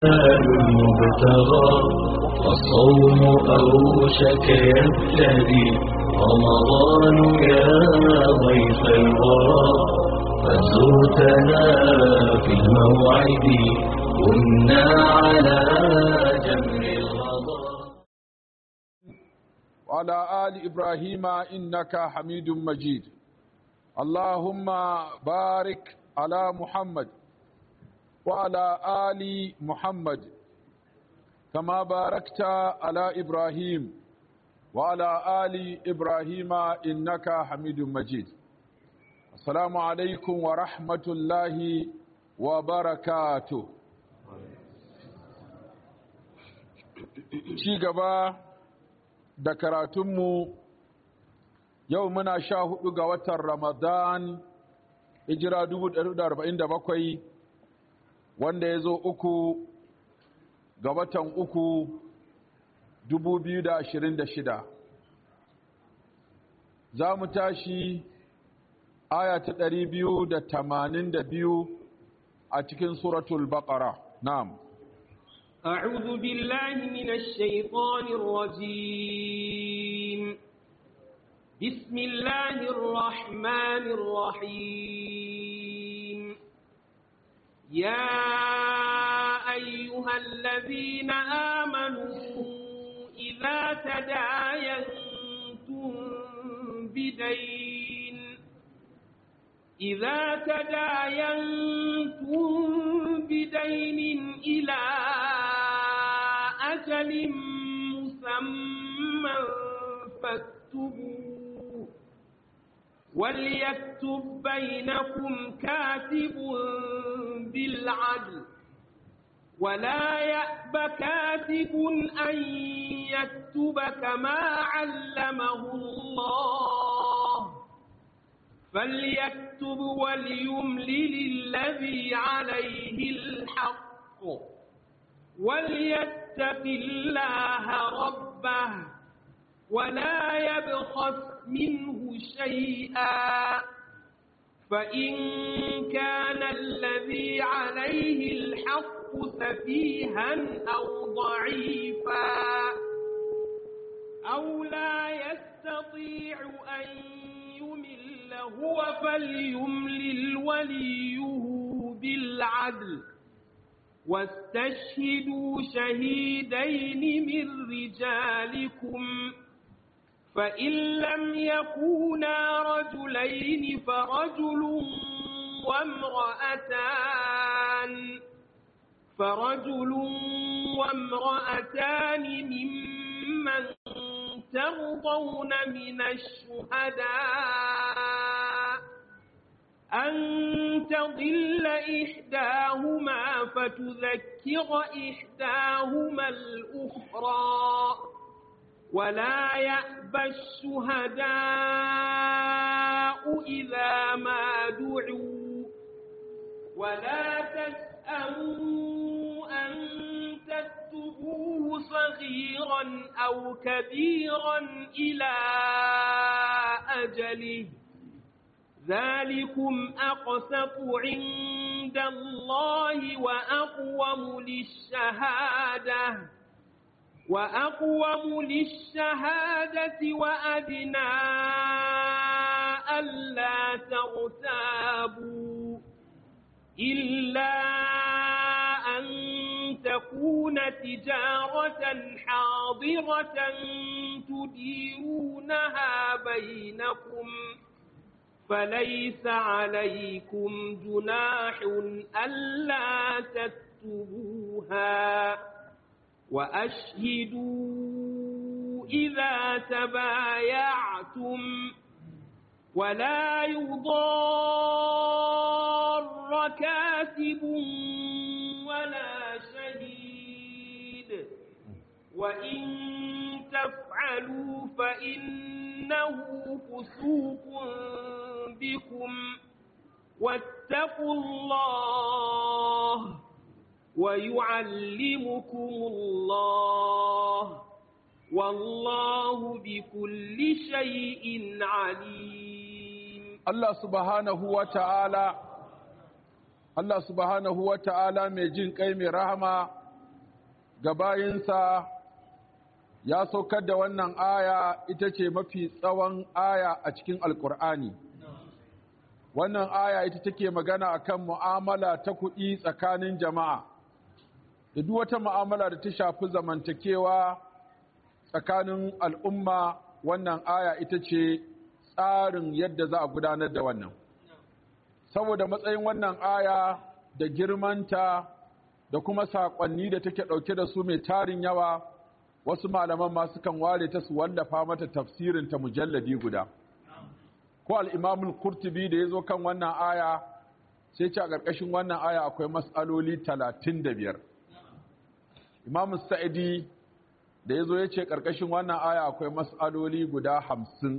المبتغى والصوم أوشك يبتدي رمضان يا ضيف الورى فزرتنا في الموعد كنا على جمر الغضا وعلى آل إبراهيم إنك حميد مجيد اللهم بارك على محمد وعلى آل محمد كما باركت على إبراهيم وعلى آل إبراهيم إنك حميد مجيد السلام عليكم ورحمة الله وبركاته ci gaba da karatunmu yau muna sha hudu ga watan ramadan hijira 1447 wanda ya zo uku ga watan uku 2026 za mu tashi aya ta 282 a cikin suratul baqara na'am أعوذ بالله من الشيطان الرجيم بسم الله الرحمن الرحيم يا أيها الذين آمنوا إذا تداينتم بدين إذا تداينتم بدين إلى أجل مسمى فاكتبوه وليكتب بينكم كاتب بالعدل ولا يأب كاتب أن يكتب كما علمه الله فليكتب وليملل الذي عليه الحق وليتق الله ربه ولا يبخس منه شيئا فإن كان الذي عليه الحق سفيها أو ضعيفا أو لا يستطيع أن يمل هو فليملل وليه بالعدل واستشهدوا شهيدين من رجالكم فإن لم يكونا رجلين فرجل وامرأتان فرجل وامرأتان ممن ترضون من الشهداء أن تضل إحداهما فتذكر إحداهما الأخرى ولا يأبى الشهداء إذا ما دعوا ولا تسأموا أن تكتبوه صغيرا أو كبيرا إلى أجله ذلكم أقسط عند الله وأقوم للشهادة وأقوم للشهادة وأدنى ألا ترتابوا إلا أن تكون تجارة حاضرة تديرونها بينكم فليس عليكم جناح ألا تكتبوها وأشهدوا إذا تبايعتم ولا يضار كاتب ولا شهيد وإن تفعلوا فإنه فسوق بكم واتقوا الله ويعلمكم الله والله بكل شيء عليم Allah subhanahu wa ta'ala Allah subhanahu wa ta'ala mai jin kai mai rahama ga bayinsa ya saukar da wannan aya ita ce mafi tsawon aya a cikin alkur'ani wannan aya ita take magana akan mu'amala ta kuɗi tsakanin jama'a da duk wata mu'amala da ta shafi zamantakewa tsakanin al'umma wannan aya ita ce tsarin yadda za a gudanar da wannan saboda matsayin wannan aya da girmanta da kuma saƙonni da take ɗauke da su mai tarin yawa wasu malaman ma sukan ware ta su wallafa mata tafsirin ta mujalladi guda ko al-imamul qurtubi da yazo kan wannan aya sai ce a ƙarƙashin wannan aya akwai mas'aloli 35 imamu sa'idi da yazo yace ƙarƙashin wannan aya akwai mas'aloli guda 50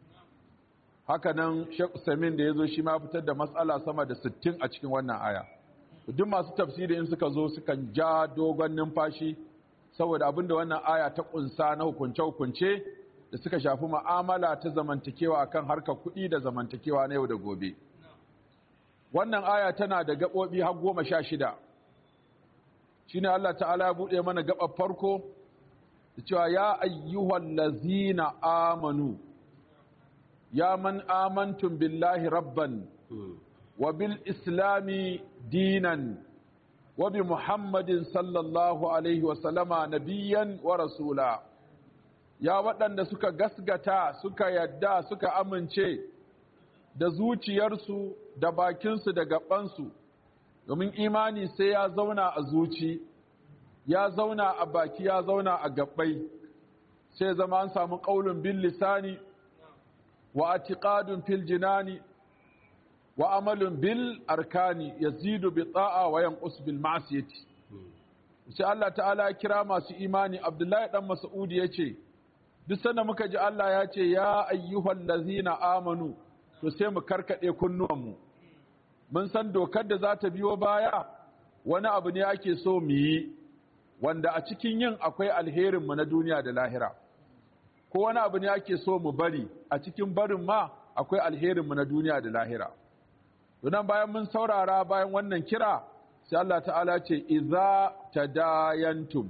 haka nan Sheikh Usaimin da yazo shi ma fitar da mas'ala sama da 60 a cikin wannan aya duk masu tafsiri in suka zo sukan ja dogon numfashi saboda abinda wannan aya ta kunsa na hukunce-hukunce da suka shafi ma'amala ta zamantakewa akan harkar kuɗi da zamantakewa na yau da gobe. Wannan aya tana da gaɓoɓi har goma sha shida. Shi ne Allah ta'ala ya buɗe mana gaɓar farko da cewa ya ayyuhan lazina amanu, ya man amantun billahi rabban, wa bil islami dinan وبمحمد صلى الله عليه وسلم نبيا ورسولا ya waɗanda suka gasgata suka yadda suka amince da zuciyarsu da bakinsu da gabansu domin imani sai ya zauna a zuci ya zauna a baki ya zauna a gabbai sai zama an samu ƙaunin bil lisani wa atiqadun fil jinani wa amalin bil arkani yazidu bi ta'a wa yanqus bil ma'siyati sai Allah ta'ala ya kira masu imani Abdullahi dan Mas'udi yace duk sanda muka ji Allah ya ce ya ayyuhal ladzina amanu to sai mu karkade kunnuwan mu mun san dokar da za ta biyo baya wani abu ne ake so mu yi wanda a cikin yin akwai alherin mu na duniya da lahira ko wani abu ne ake so mu bari a cikin barin ma akwai alherin mu na duniya da lahira Dunan bayan mun saurara bayan wannan kira, sai Allah ta'ala ce, Iza ta dayantum,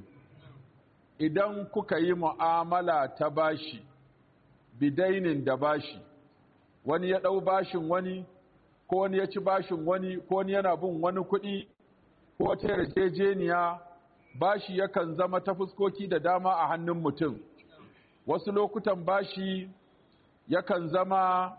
idan kuka yi mu'amala ta bashi, bidainin da bashi, wani ya ɗau bashin wani, ko wani ya ci bashin wani, ko wani yana bin wani kuɗi, ko wata yarjejeniya, bashi yakan zama ta fuskoki da dama a hannun mutum. Wasu lokutan bashi yakan zama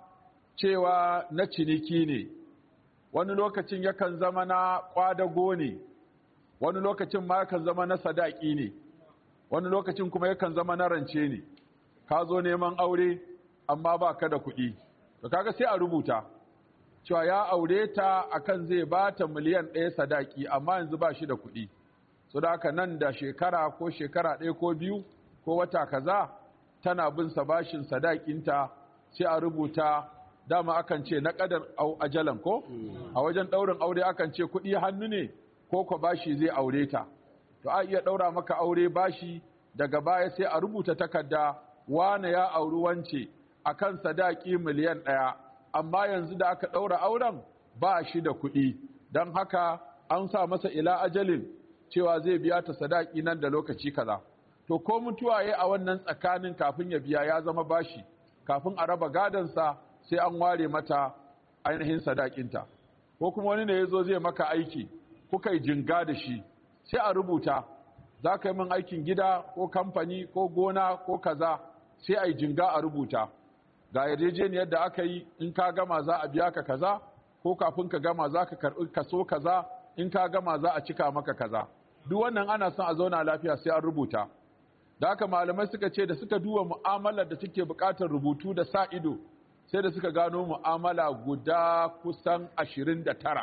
cewa na ciniki ne. wani lokacin yakan zama na ƙwadago ne wani lokacin ma yakan zama na sadaki ne wani lokacin kuma yakan zama na rance ne ka zo neman aure amma ba ka da kuɗi to kaga sai a rubuta cewa ya aure ta akan zai ba ta miliyan ɗaya sadaki amma yanzu ba shi da kuɗi so da haka nan da shekara ko shekara ɗaya ko biyu ko wata kaza tana bin sa bashin sadakinta sai a rubuta dama akan ce na kadar ajalan ko a wajen daurin aure akan ce kuɗi hannu ne ko ko bashi zai aure ta to a iya daura maka aure bashi daga baya sai a rubuta takarda wane ya auri wance akan sadaki miliyan ɗaya amma yanzu da aka daura auren ba shi da kuɗi don haka an sa masa ila ajalin cewa zai biya ta sadaki nan da lokaci kaza to ko mutuwa ya a wannan tsakanin kafin ya biya ya zama bashi kafin a raba gadansa sai an ware mata ainihin sadakinta ko kuma wani ne ya zo zai maka aiki kuka yi jinga da shi sai a rubuta za ka yi min aikin gida ko kamfani ko gona ko kaza sai a yi jinga a rubuta ga yarjejeniyar da aka yi in ka gama za a biya ka kaza ko kafin ka gama za ka karɓi kaso kaza in ka gama za a cika maka kaza duk wannan ana son a zauna lafiya sai an rubuta da haka malamai suka ce da suka duba mu'amalar da take buƙatar rubutu da sa ido sai da suka gano mu'amala guda kusan ashirin da tara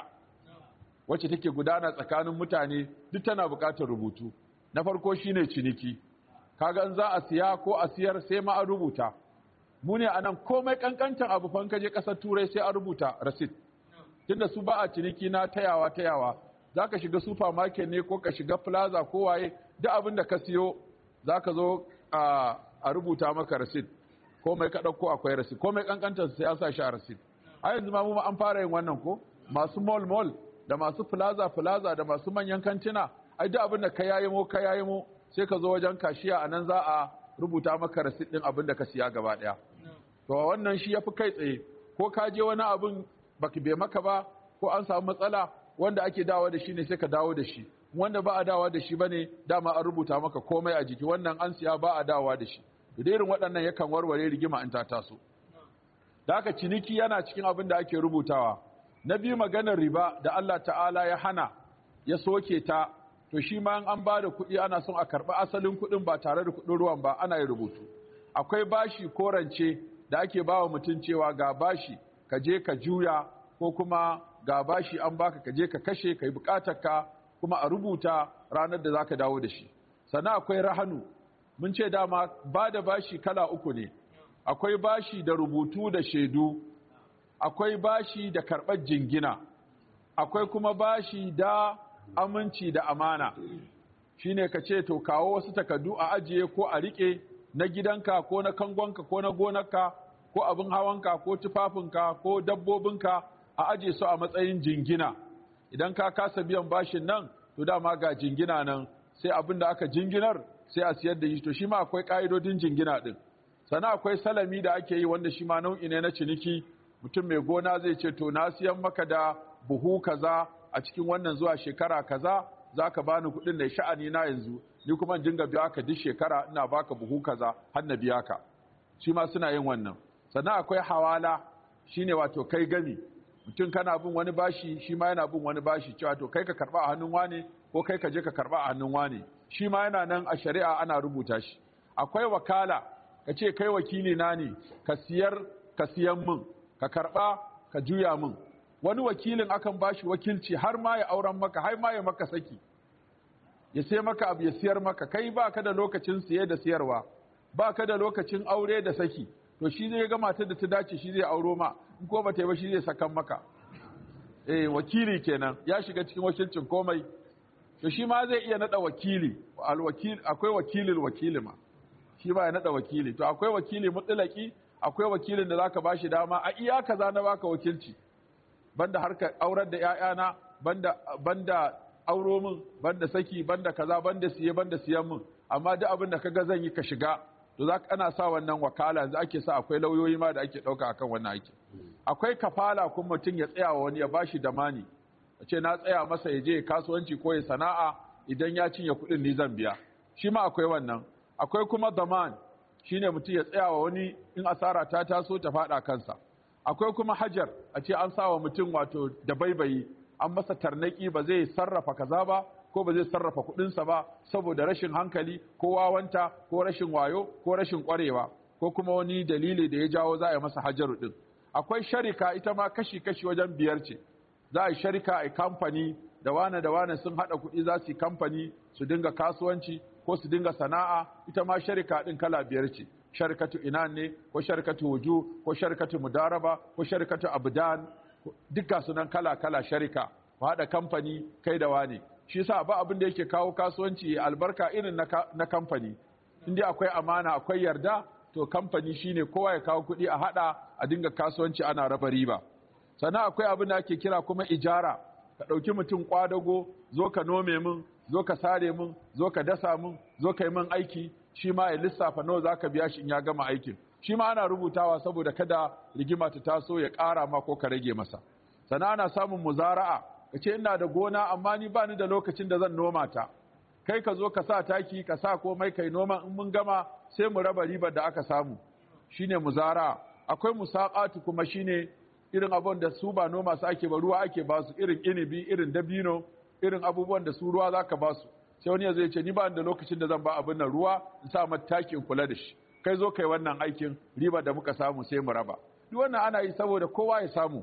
wacce take gudana tsakanin mutane duk tana buƙatar rubutu na farko shine ciniki kaga in za a siya ko a siyar sai ma an rubuta mu ne anan komai kankantan abu fa kaje ƙasar turai sai an rubuta receipt tunda su ba a ciniki na tayawa tayawa zaka shiga supermarket ne ko ka shiga plaza ko waye duk abin da ka siyo zaka zo a rubuta maka receipt komai ka ɗauko akwai rasid komai kankantar sai an sa shi a rasid a yanzu ma mu an fara yin wannan ko masu mall mall da masu plaza plaza da masu manyan kantina ai duk abin da ka yayimo ka yayimo sai ka zo wajen kashiya a nan za a rubuta maka rasit ɗin abin da ka siya gaba ɗaya to wannan shi ya fi kai tsaye ko ka je wani abin baki bai maka ba ko an samu matsala wanda ake dawo da shi ne sai ka dawo da shi wanda ba a dawo da shi bane dama an rubuta maka komai a jiki wannan an siya ba a dawowa da shi da irin waɗannan yakan warware rigima in ta taso da haka ciniki yana cikin abin da ake rubutawa na biyu maganar riba da Allah ta'ala ya hana ya soke ta to shi ma an ba da kuɗi ana son a karɓi asalin kuɗin ba tare da kuɗin ruwan ba ana yin rubutu akwai bashi ko rance da ake ba wa mutum cewa ga bashi ka je ka juya ko kuma ga bashi an baka ka je ka kashe ka yi ka kuma a rubuta ranar da za ka dawo da shi sannan akwai rahanu mun ce dama ba da bashi kala uku ne akwai bashi da rubutu da shaidu akwai bashi da karɓar jingina akwai kuma bashi da aminci da amana shine ka ce to kawo wasu takardu a ajiye ko a riƙe na gidanka ko na kangonka ko na gonarka ko abin hawanka ko tufafinka ko dabbobinka a ajiye su a matsayin jingina idan ka kasa biyan bashin nan to dama ga jingina nan sai abin da aka jinginar sai a siyar da shi to shi ma akwai ƙa'idodin jingina ɗin sannan akwai salami da ake yi wanda shi ma nau'i ne na ciniki mutum mai gona zai ce to na siyan maka da buhu kaza a cikin wannan zuwa shekara kaza za ka bani kuɗin da sha'ani na yanzu ni kuma dinga biya ka duk shekara ina baka buhu kaza har na biya ka shi ma suna yin wannan sannan akwai hawala shine wato kai gami mutum kana bin wani bashi shi ma yana bin wani bashi cewa to kai ka karba a hannun wane ko kai ka je ka karba a hannun wane shi ma yana nan a shari'a ana rubuta shi akwai wakala ka ce kai wakili na ne ka siyar ka siyan min ka karba ka juya min wani wakilin akan bashi wakilci har ma ya auren maka har ma ya maka saki ya sai maka abu ya siyar maka kai ba ka da lokacin siye da siyarwa ba ka da lokacin aure da saki to shi zai ga matar da ta dace shi zai auro ma in ko ba ta yi ba shi zai sakan maka eh wakili kenan ya shiga cikin wakilcin komai to shi ma zai iya nada wakili alwakil akwai wakilin wakili ma shi ma ya nada wakili to akwai wakili mutlaki akwai wakilin da zaka bashi dama a iya kaza na baka wakilci banda harkar aurar da ƴaƴana banda banda auro min banda saki banda kaza banda siye banda siyan min amma duk abin da kaga zan yi ka shiga to za ana sa wannan wakala yanzu ake sa akwai lauyoyi ma da ake ɗauka akan wannan aiki akwai kafala kuma mutum ya tsaya wa wani ya bashi damani a ce na tsaya masa ya je kasuwanci ko ya sana'a idan ya cinye kuɗin ni zan biya shi ma akwai wannan akwai kuma daman shine mutum ya tsaya wa wani in asara ta taso ta faɗa kansa akwai kuma hajar a ce an sa wa mutum wato da baibayi an masa tarnaki ba zai sarrafa kaza ba ko ba zai sarrafa kuɗinsa ba saboda rashin hankali ko wawanta ko rashin wayo ko rashin ƙwarewa ko kuma wani dalili da ya jawo za a yi masa hajaru ɗin akwai sharika ita ma kashi-kashi wajen biyar ce za a yi sharika a kamfani da wane da wane sun haɗa kuɗi za su yi kamfani su dinga kasuwanci ko su dinga sana'a ita ma sharika ɗin kala biyar ce sharikatu inan ne ko sharikatu wuju ko sharikatu mudaraba ko sharikatu abdan duka sunan kala-kala sharika ku haɗa kamfani kai da wane shi yasa ba abin da yake kawo kasuwanci albarka irin na kamfani inda akwai amana akwai yarda to kamfani shine kowa ya kawo kuɗi a hada a dinga kasuwanci ana raba riba sannan akwai abin da ake kira kuma ijara ka ɗauki mutum kwadago zo ka nome min zo ka sare min zo ka dasa min zo ka yi min aiki shi ma ya lissafa nawa za ka biya shi in ya gama aikin shi ma ana rubutawa saboda kada rigima ta taso ya ƙara ma ko ka rage masa sannan ana samun muzara'a ka ce ina da gona amma ni ba ni da lokacin da zan noma ta kai ka zo ka sa taki ka sa komai kai noma in mun gama sai mu raba ribar da aka samu shine muzara akwai musaqatu kuma shine irin abun da su ba noma su ake ba ruwa ake ba su irin inibi irin dabino irin abubuwan da su ruwa zaka ba su sai wani zai ce ni ba da lokacin da zan ba abin nan ruwa in sa mata takin kula da shi kai zo kai wannan aikin ribar da muka samu sai mu raba duk wannan ana yi saboda kowa ya samu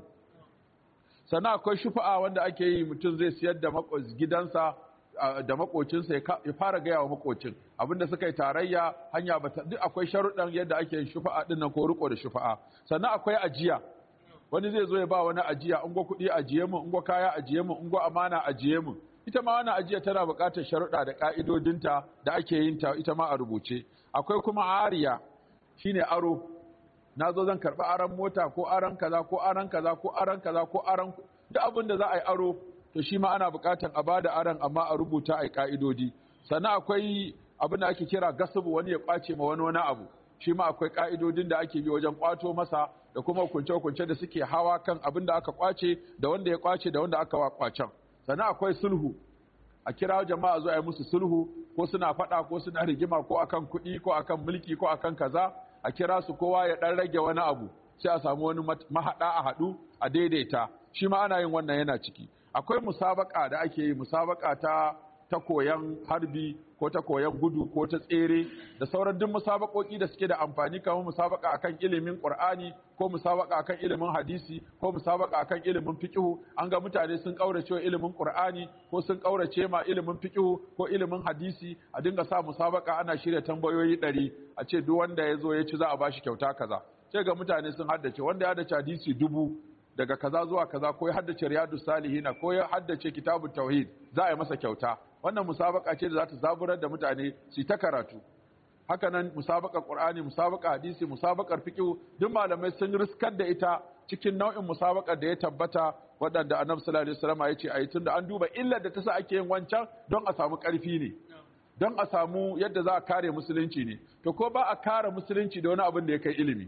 sannan akwai shufa'a wanda ake yi mutum zai siyar da gidansa da makocinsa ya fara gaya wa makocin abinda suka yi tarayya hanya ba duk akwai sharuɗan yadda ake yin shufa'a din nan ko riko da shufa'a sannan akwai ajiya wani zai zo ya ba wani ajiya in gwa kuɗi ajiye mu in gwa kaya ajiye mu in gwa amana ajiye mu ita ma wannan ajiya tana buƙatar sharuɗa da ƙa'idodinta da ake yin ta ita ma a rubuce akwai kuma ariya shine aro na zo zan karɓi aron mota ko aron kaza ko aron kaza ko aron kaza ko aron duk abin da za a yi aro to shi ma ana buƙatar a bada aron amma a rubuta a ƙa'idodi sannan akwai abin da ake kira gasubu wani ya ƙwace ma wani wani abu shi ma akwai ƙa'idodin da ake bi wajen ƙwato masa da kuma hukunce-hukunce da suke hawa kan abin da aka ƙwace da wanda ya ƙwace da wanda aka wa ƙwacen sannan akwai sulhu a kira jama'a zuwa yi musu sulhu ko suna faɗa ko suna rigima ko akan kuɗi ko akan mulki ko akan kaza a kira su kowa ya ɗan rage wani abu sai a samu wani mahaɗa a haɗu a daidaita shi ma ana yin wannan yana ciki akwai musabaka da ake yi musabaka ta ta koyan harbi ko ta koyan gudu ko ta tsere da sauran duk musabakoki da suke da amfani kamar musabaka akan ilimin qur'ani ko musabaka akan ilimin hadisi ko musabaka akan ilimin fiqh an ga mutane sun kaurace wa ilimin qur'ani ko sun kaurace ma ilimin fiqh ko ilimin hadisi a dinga sa musabaka ana shirya tambayoyi ɗari a ce duk wanda ya zo ya ci za a bashi kyauta kaza sai ga mutane sun haddace wanda ya haddace hadisi dubu daga kaza zuwa kaza ko ya haddace riyadus salihina ko ya haddace kitabut tauhid za a yi masa kyauta wannan musabaka ce da za ta zaburar da mutane su ta karatu haka nan musabakar qur'ani musabakar hadisi musabakar fiqh duk malamai sun riskar da ita cikin nau'in musabakar da ya tabbata waɗanda annabi sallallahu alaihi wasallam ya ce ayi tunda an duba illar da ta sa ake yin wancan don a samu ƙarfi ne don a samu yadda za a kare musulunci ne to ko ba a kare musulunci da wani abin da ya kai ilimi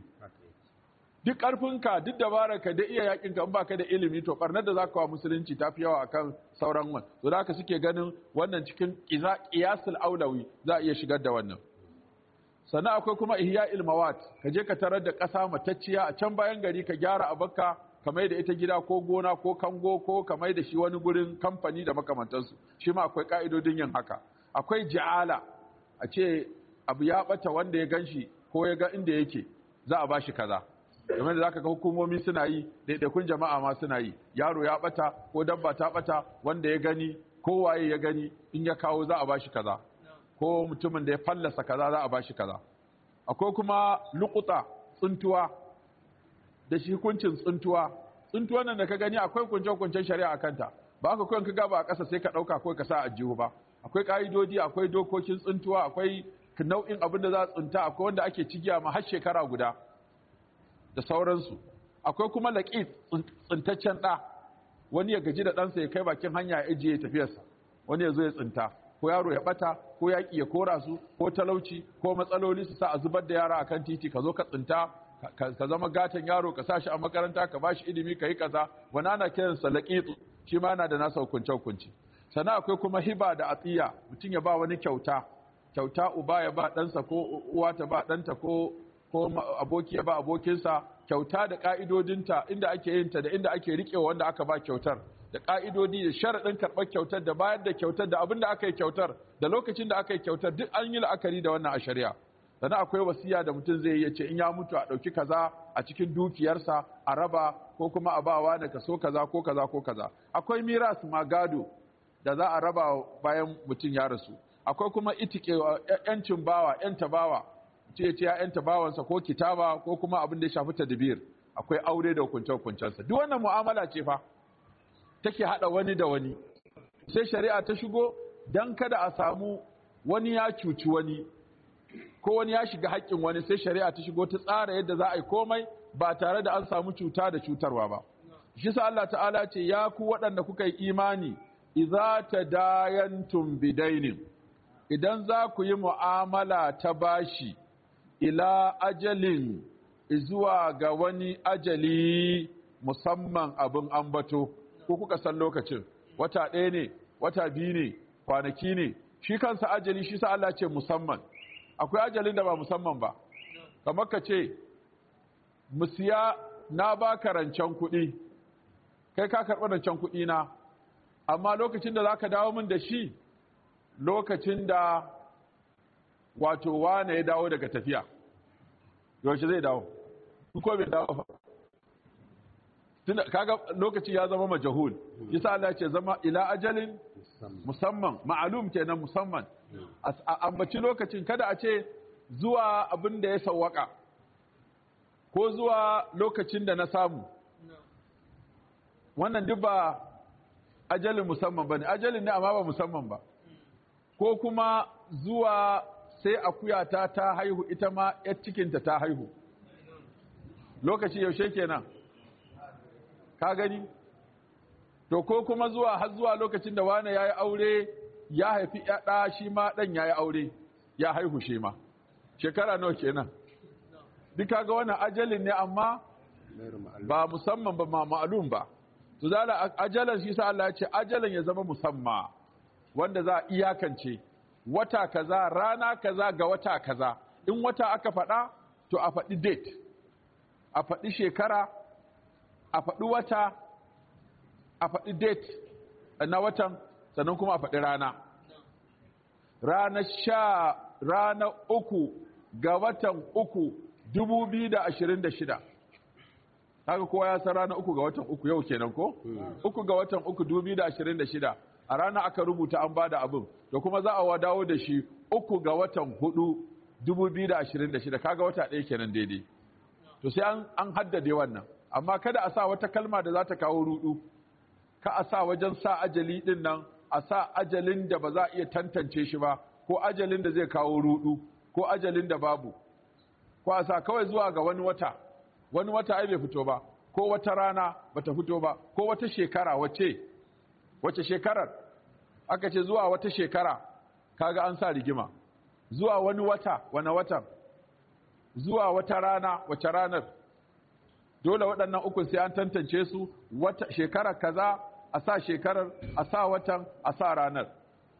duk ƙarfinka duk dabararka da iya yakinka in baka da ilimi to ɓarnar da za ka wa musulunci ta fi yawa akan sauran wan to da haka suke ganin wannan cikin qiyasul aulawi za a iya shigar da wannan sannan akwai kuma ihya ilmawat ka je ka tarar da ƙasa matacciya a can bayan gari ka gyara abakka ka mai da ita gida ko gona ko kango ko ka mai da shi wani gurin kamfani da makamantansu shi ma akwai ka'idodin yin haka akwai ja'ala a ce abu ya bata wanda ya ganshi ko ya ga inda yake za a bashi kaza game da zaka ga hukumomi suna yi daidaikun jama'a ma suna yi yaro ya bata ko dabba ta bata wanda ya gani ko waye ya gani in ya kawo za a bashi kaza ko mutumin da ya fallasa kaza za a bashi kaza akwai kuma lukuta tsuntuwa da shi hukuncin tsuntuwa tsuntuwa nan da ka gani akwai kunce-kuncen shari'a a kanta ba ka kawai ka gaba a ƙasa sai ka ɗauka kawai ka sa a jihu ba akwai ƙa'idodi akwai dokokin tsuntuwa akwai nau'in abin da za a tsunta akwai wanda ake cigiya ma har shekara guda da sauransu akwai kuma laƙi tsintaccen ɗa wani ya gaji da ɗansa ya kai bakin hanya ya ajiye ya tafiyarsa wani ya zo ya tsinta ko yaro ya ɓata ko yaƙi ya kora su ko talauci ko matsaloli su sa a zubar da yara akan titi ka zo ka tsinta ka zama gatan yaro ka sa shi a makaranta ka ba shi ilimi ka yi kaza wani ana kiransa laƙitsu shi ma na da nasa hukunce hukunci sannan akwai kuma hiba da atiya mutum ya ba wani kyauta kyauta uba ya ba ɗansa ko uwa ta ba ɗanta ko ko aboki ya ba abokinsa kyauta da ƙa'idodinta inda ake yin ta da inda ake riƙewa wanda aka ba kyautar da ƙa'idodi da sharaɗin karɓar kyautar da bayar da kyautar da abin da aka yi kyautar da lokacin da aka yi kyautar duk an yi la'akari da wannan a shari'a sannan akwai wasiya da mutum zai yi ce in ya mutu a ɗauki kaza a cikin dukiyarsa a raba ko kuma a bawa da kaso kaza ko kaza ko kaza akwai miras ma gado da za a raba bayan mutum ya rasu akwai kuma itike yancin bawa yanta bawa ce ce ya yanta bawansa ko kitaba ko kuma abin da ya shafi tadbir akwai aure da hukunce hukuncensa duk wannan mu'amala ce fa take hada wani da wani sai shari'a ta shigo dan kada a samu wani ya cuci wani ko wani ya shiga haƙƙin wani sai shari'a ta shigo ta tsara yadda za a yi komai ba tare da an samu cuta da cutarwa ba shi sa Allah ta'ala ce ya ku waɗanda kuka yi imani idza tadayantum bidainin idan za ku yi mu'amala ta bashi ila ajalin zuwa ga wani ajali musamman abin ambato ko kuka san lokacin wata ɗaya ne wata biyu ne kwanaki ne shi kansa ajali shi sa Allah ce musamman akwai ajalin da ba musamman ba kamar ka ce musiya na baka rancen kuɗi kai ka karɓi rancen kuɗi na amma lokacin da za ka dawo min da shi lokacin da wato wane ya dawo daga tafiya yaushe zai dawo ko bai dawo ba tunda kaga lokaci ya zama majahul yasa Allah ce zama ila ajalin musamman ma'alum kenan musamman a ambaci lokacin kada a ce zuwa abin da ya sawwaka ko zuwa lokacin da na samu wannan duk ba ajalin musamman bane ajalin ne amma ba musamman ba ko kuma zuwa sai akuyata ta haihu ita ma yar cikinta ta haihu lokaci yaushe kenan ka gani to ko kuma zuwa har zuwa lokacin da wane ya yi aure ya haifi ɗa shi ma ɗan ya yi aure ya haihu shi ma shekara nawa kenan duka ga wannan ajalin ne amma ba musamman ba ma ma'alum ba to zala ajalan shi sa Allah ya ce ajalan ya zama musamma wanda za a iyakance wata kaza rana kaza ga wata kaza in wata aka faɗa to a faɗi date a faɗi shekara a faɗi wata a faɗi date na watan sannan kuma a faɗi rana rana sha rana uku ga watan uku dubu biyu da ashirin da shida haka kowa ya san rana uku ga watan uku yau kenan ko uku ga watan uku dubu biyu da ashirin da shida a rana aka rubuta an bada abin da kuma za a wadawo da shi uku ga watan hudu dubu biyu da ashirin da shida kaga wata ɗaya kenan daidai to sai an haddade wannan amma kada a sa wata kalma da za ta kawo rudu ka a sa wajen sa ajali din nan a sa ajalin da ba za a iya tantance shi ba ko ajalin da zai kawo rudu ko ajalin da babu ko a sa kawai zuwa ga wani wata wani wata ai bai fito ba ko wata rana bata fito ba ko wata shekara wace wace shekarar aka ce zuwa wata shekara kaga an sa rigima zuwa wani wata wani watan zuwa wata rana wace ranar dole waɗannan uku sai an tantance su wata shekara kaza a sa shekarar a sa watan a sa ranar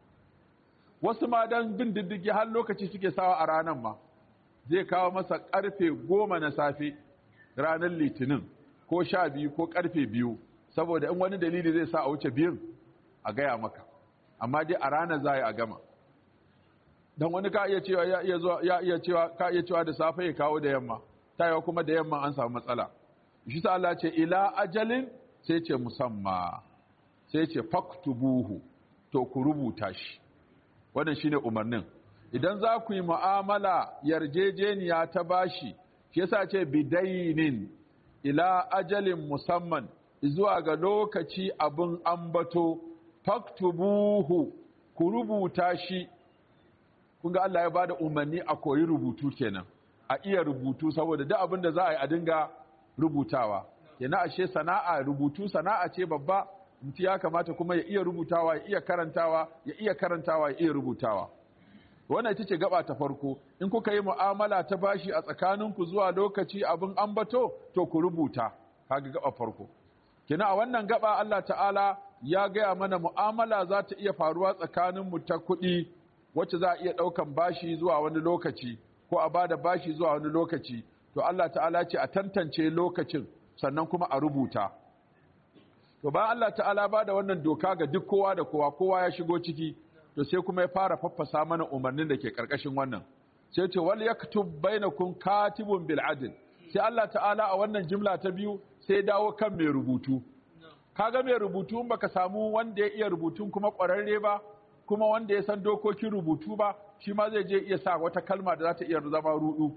wasu ma dan bin diddigi har lokaci suke sawa a ranar ma zai kawo masa karfe goma na safe ranar litinin ko sha biyu ko karfe biyu saboda in wani dalili zai sa a wuce biyun a gaya maka amma dai a ranar za a gama don wani ka iya cewa ya iya zuwa ya iya cewa ka iya cewa da safe ya kawo da yamma tayawa kuma da yamma an samu matsala shi sa Allah ce ila ajalin sai ce musamma sai ce faktubuhu to ku rubuta shi wannan shine umarnin idan za ku yi mu'amala yarjejeniya ta bashi shi yasa ce bidainin ila ajalin musamman zuwa ga lokaci abin ambato faktubuhu ku rubuta shi kun ga Allah ya bada umarni a koyi rubutu kenan a iya rubutu saboda duk abin da za a yi a dinga rubutawa kenan ashe sana'a rubutu sana'a ce babba mutum ya kamata kuma ya iya rubutawa ya iya karantawa ya iya karantawa ya iya rubutawa wannan ita ce gaba ta farko in kuka yi mu'amala ta bashi a tsakaninku zuwa lokaci abin ambato to ku rubuta kaga gaba farko kina a wannan gaba Allah ta'ala ya gaya mana mu'amala za ta iya faruwa tsakaninmu ta kuɗi wacce za a iya ɗaukan bashi zuwa wani lokaci ko a bada bashi zuwa wani lokaci to Allah ta'ala ce a tantance lokacin sannan kuma a rubuta to bayan Allah ta'ala ba da wannan doka ga duk kowa da kowa kowa ya shigo ciki to sai kuma ya fara faffasa mana umarnin da ke karkashin wannan sai ce wal yaktub bainakum katibun bil adl sai Allah ta'ala a wannan jimla ta biyu sai dawo kan mai rubutu kaga mai rubutu in baka samu wanda ya iya rubutun kuma ƙwararre ba kuma wanda ya san dokokin rubutu ba shi ma zai je iya sa wata kalma da za ta iya zama rudu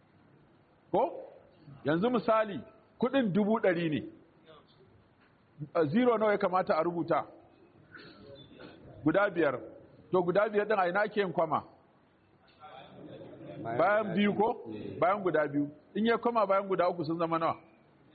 ko yanzu misali kudin dubu ɗari ne zero nawa ya kamata a rubuta guda biyar to guda biyar ɗin a ina ake yin kwama bayan biyu ko bayan guda biyu in ya kwama bayan guda uku sun zama nawa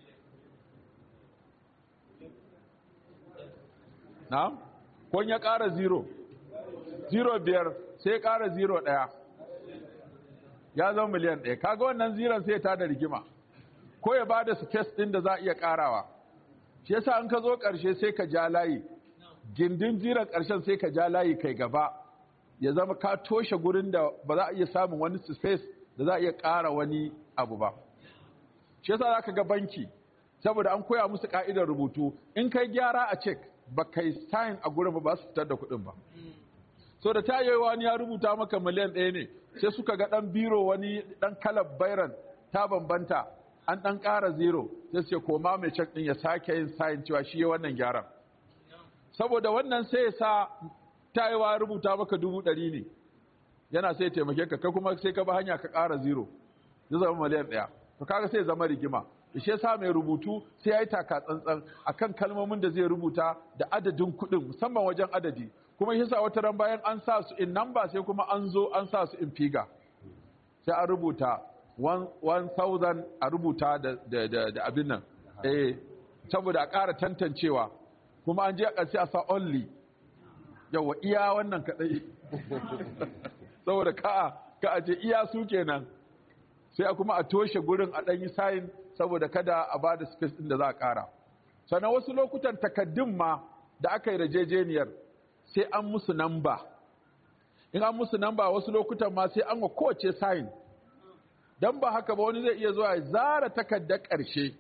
na ko ya ƙara zero zero biyar sai ƙara zero ɗaya ya zama miliyan ɗaya kaga wannan ziron sai ta da rigima ko ya bada space ɗin da za a iya ƙarawa shi yasa an ka zo ƙarshe sai ka ja layi gindin ziron ƙarshen sai ka ja layi kai gaba ya zama ka toshe gurin da ba za a iya samun wani space da za a iya ƙara wani abu ba shi yasa za ka ga banki saboda an koya musu ƙa'idar rubutu in kai gyara a cek ba kai sign a gurin ba ba su fitar da kuɗin ba so da ta yi wani ya rubuta maka miliyan ɗaya ne sai suka ga ɗan biro wani ɗan kalar bairan ta bambanta an ɗan ƙara zero sai ce koma mai cek ɗin ya sake yin sayin cewa shi ya wannan gyaran saboda wannan sai ya sa ta yi wa rubuta maka dubu ɗari ne yana sai taimake ka kai kuma sai ka ba hanya ka ƙara zero zai zama miliyan ɗaya to kaga sai zama rigima shi yasa mai rubutu sai ya yi taka tsantsan akan kalmomin da zai rubuta da adadin kuɗin musamman wajen adadi kuma shi yasa wata ran bayan an sa su in number sai kuma an zo an sa su in figure sai an rubuta 1000 a rubuta da da da, da abin nan eh saboda a ƙara tantancewa kuma an je a ƙarshe a sa only yawa iya wannan kaɗai saboda ka ka a ce iya su kenan sai a kuma a toshe gurin a ɗanyi sayin saboda kada a ba da space ɗin da za a ƙara sannan wasu lokutan takaddun ma da aka yi rajejeniyar sai an musu namba in an musu namba wasu lokutan ma sai an wa kowace sayin don ba haka ba wani zai iya zuwa ya zara takardar ƙarshe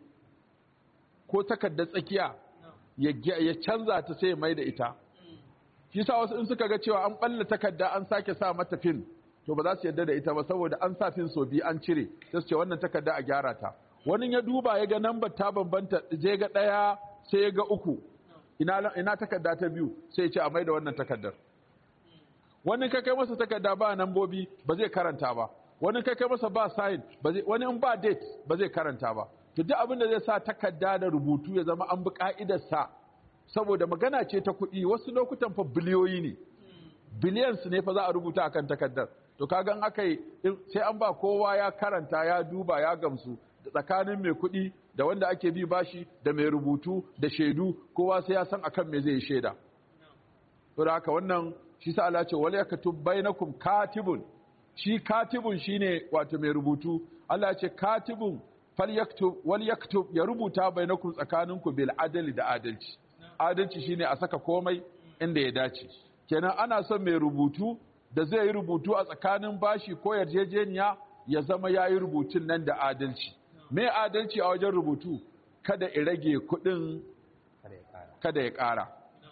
ko takardar tsakiya ya canza ta sai ya mai da ita shi sa wasu in suka ga cewa an ɓalla takarda an sake sa mata fin to ba za su yarda da ita ba saboda an sa fin so biyu an cire sai su ce wannan takarda a gyara ta wani ya duba ya ga nambar ta bambanta je ga ɗaya sai ya ga uku ina, ina takarda ta biyu sai ya ce a mai da wannan takardar wani ka kai masa takarda ba nambobi ba zai karanta ba wani ka kai masa ba sign ba zai wani in ba date ba zai karanta ba to duk abin da zai sa takarda da rubutu ya zama an bi ka'idarsa saboda magana ce ta kuɗi wasu lokutan fa biliyoyi ne billions ne fa za a rubuta akan takardar to kaga aka yi sai an ba kowa ya karanta ya duba ya gamsu da tsakanin mai kuɗi da wanda ake bi bashi da mai rubutu da shaidu kowa sai ya san akan me zai shaida to da haka wannan shi sa Allah ce wal yaktub bainakum katibun shi katibun shine wato mai rubutu Allah ya ce katibun falyaktub wal yaktub ya rubuta bainakum tsakaninku bil adali da adalci adalci shine a saka komai inda ya dace kenan ana son mai rubutu da zai yi rubutu a tsakanin bashi ko yarjejeniya ya zama ya yi rubutun nan da adalci mai adalci a wajen rubutu kada ya rage kudin kada ya ƙara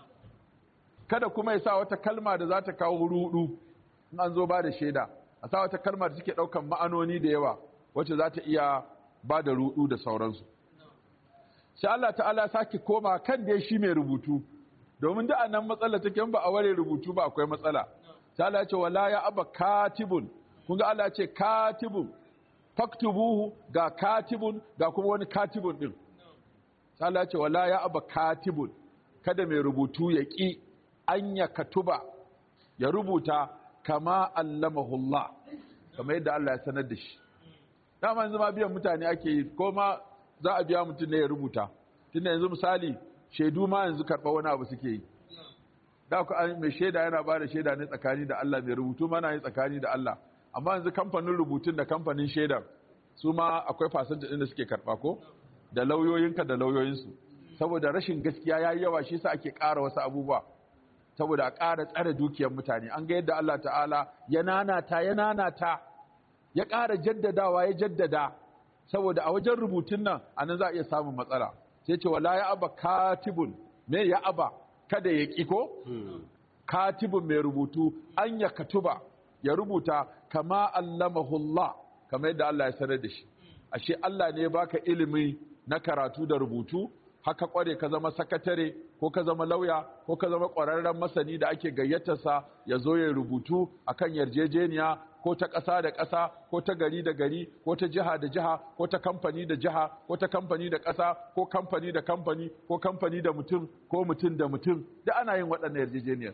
kada kuma ya sa wata kalma da za ta kawo rudu in an zo ba da shaida a sa wata kalma da take ɗaukan ma'anoni da yawa wacce za ta iya ba da rudu da sauransu sai Allah ta'ala sake koma kan dai shi mai rubutu domin da nan matsala take ba a ware rubutu ba akwai matsala sai Allah ya ce wala ya aba katibun kun ga Allah ya ce katibun faktubuhu ga katibun ga kuma wani katibun din sai Allah ya ce wala ya aba katibun kada mai rubutu ya ki an ya katuba ya rubuta kama allamahullah kamar yadda Allah ya sanar da shi dama yanzu ma biyan mutane ake yi ko ma za a biya mutum ne ya rubuta tunda yanzu misali shaidu ma yanzu karɓa wani abu suke yi da ku an mai shaida yana ba da shaida ne tsakani da Allah mai rubutu mana yi tsakani da Allah amma yanzu kamfanin rubutun da kamfanin shaidar su ma akwai fasanta ɗin da suke karɓa ko da lauyoyinka da lauyoyinsu saboda rashin gaskiya ya yi yawa shi sa ake ƙara wasu abubuwa saboda a ƙara tsare dukiyar mutane an ga yadda Allah ta'ala ya nanata ya nanata ya ƙara jaddadawa ya jaddada saboda a wajen rubutun nan a nan za a iya samun matsala sai ce wala ya aba katibun me ya aba kada ya ƙi ko katibun mai rubutu an ya katuba ya rubuta kama allamahullah kama yadda Allah ya sanar da shi ashe Allah ne ya baka ilimi na karatu da rubutu haka kware ka zama sakatare ko ka zama lauya ko ka zama ƙwararren masani da ake gayyatarsa ya zo ya rubutu akan yarjejeniya ko ta ƙasa da ƙasa ko ta gari da gari ko ta jiha da jiha ko ta kamfani da jiha ko ta kamfani da ƙasa ko kamfani da kamfani ko kamfani da mutum ko mutum da mutum da ana yin waɗannan yarjejeniyar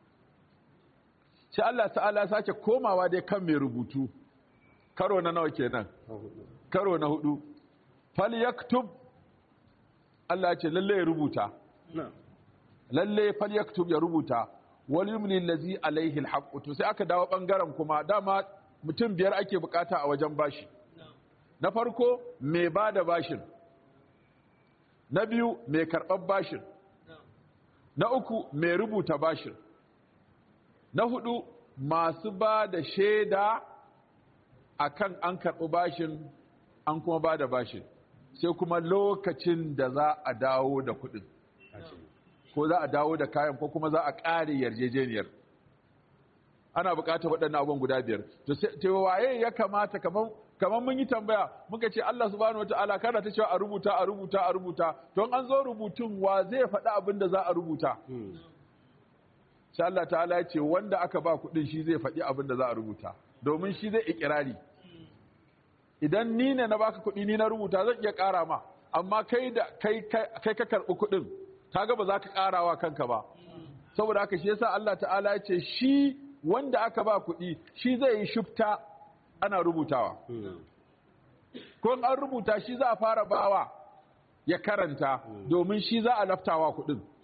sai Allah ta'ala sake komawa dai kan mai rubutu karo na nawa kenan karo na hudu fal yaktub Allah ce lalle ya rubuta lalle fal yaktub ya rubuta wal yumli allazi alaihi alhaq to sai aka dawo bangaren kuma dama mutum biyar ake bukata a wajen bashi na farko mai bada bashin na biyu mai karɓar bashin na uku mai rubuta bashin na hudu masu ba da shaida akan an karɓi bashin an kuma ba da bashin sai kuma lokacin da za a dawo da kuɗin ko za a dawo da kayan ko kuma za a ƙare yarjejeniyar ana buƙatar waɗannan abubuwan guda biyar to waye ya kamata kamar kamar mun yi tambaya muka ce Allah subhanahu wataala kana ta cewa a rubuta a rubuta a rubuta to an zo rubutun wa zai faɗi abin da za a rubuta sai Allah ta'ala ya ce wanda aka ba kuɗin shi zai faɗi abin da za a rubuta domin shi zai ikirari idan ni ne na baka kuɗi ni na rubuta zan iya ƙara ma amma kai da kai kai ka karɓi kuɗin kaga ba za ka ƙarawa kanka ba saboda haka shi yasa Allah ta'ala ya ce shi wanda aka ba kuɗi shi zai yi shufta ana rubutawa ko an rubuta shi za a fara bawa ya karanta domin shi za a laftawa kuɗin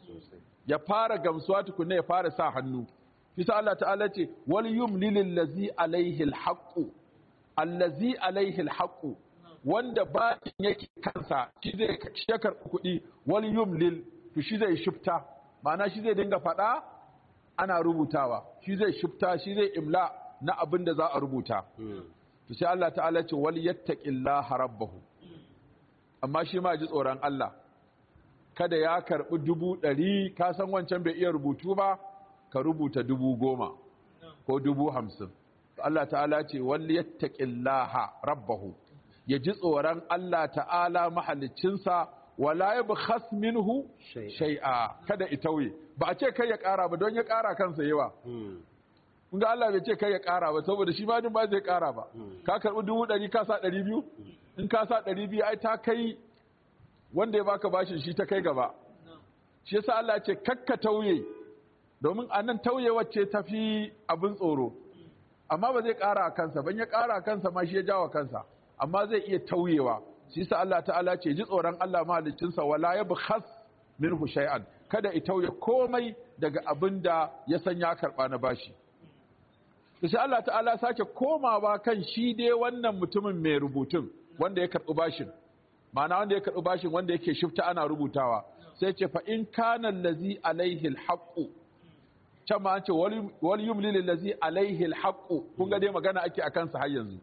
ya fara gamsuwa tukunna ya fara sa hannu kisa Allah ta'ala ce wal yumlil allazi alaihi alhaqu allazi alaihi alhaqu wanda ba yake kansa shi zai shi ya karɓi kuɗi wal yumlil to shi zai shifta ma'ana shi zai dinga faɗa ana rubutawa shi zai shifta shi zai imla na abin da za a rubuta to sai Allah ta'ala ce wal yattaqillaha rabbahu amma shi ma ji tsoron Allah kada ya karɓi dubu ɗari ka san wancan bai iya rubutu ba ka rubuta dubu goma ko dubu hamsin Allah ta'ala ce wal yattaqillaha rabbahu ya ji tsoron Allah ta'ala mahaliccinsa wala yabkhas minhu shay'a kada itauye ba a ce kai ya ƙara ba don ya ƙara kansa yawa kun ga Allah bai ce kai ya ƙara ba saboda shi ma din ba zai ƙara ba ka karɓi dubu ɗari ka sa ɗari biyu in ka sa ɗari biyu ai ta kai wanda ya baka bashin shi ta kai gaba shi yasa Allah ce kakka tauye domin a nan tauye wacce ta fi abin tsoro amma ba zai ƙara a kansa ban ya ƙara a kansa ma shi ya jawa kansa amma zai iya tauyewa shi yasa Allah ta'ala ce ji tsoron Allah mahaliccinsa wala yabkhas minhu shay'an kada i tauye komai daga abin da ya san ya karɓa na bashi to sai Allah ta'ala sake komawa kan shi dai wannan mutumin mai rubutun wanda ya karɓi bashin ma'ana wanda ya karɓi bashin wanda yake shifta ana rubutawa sai ce fa in kana allazi alaihi alhaqu can ma an ce wal yumlil allazi alaihi alhaqu kun ga dai magana ake akan sa har yanzu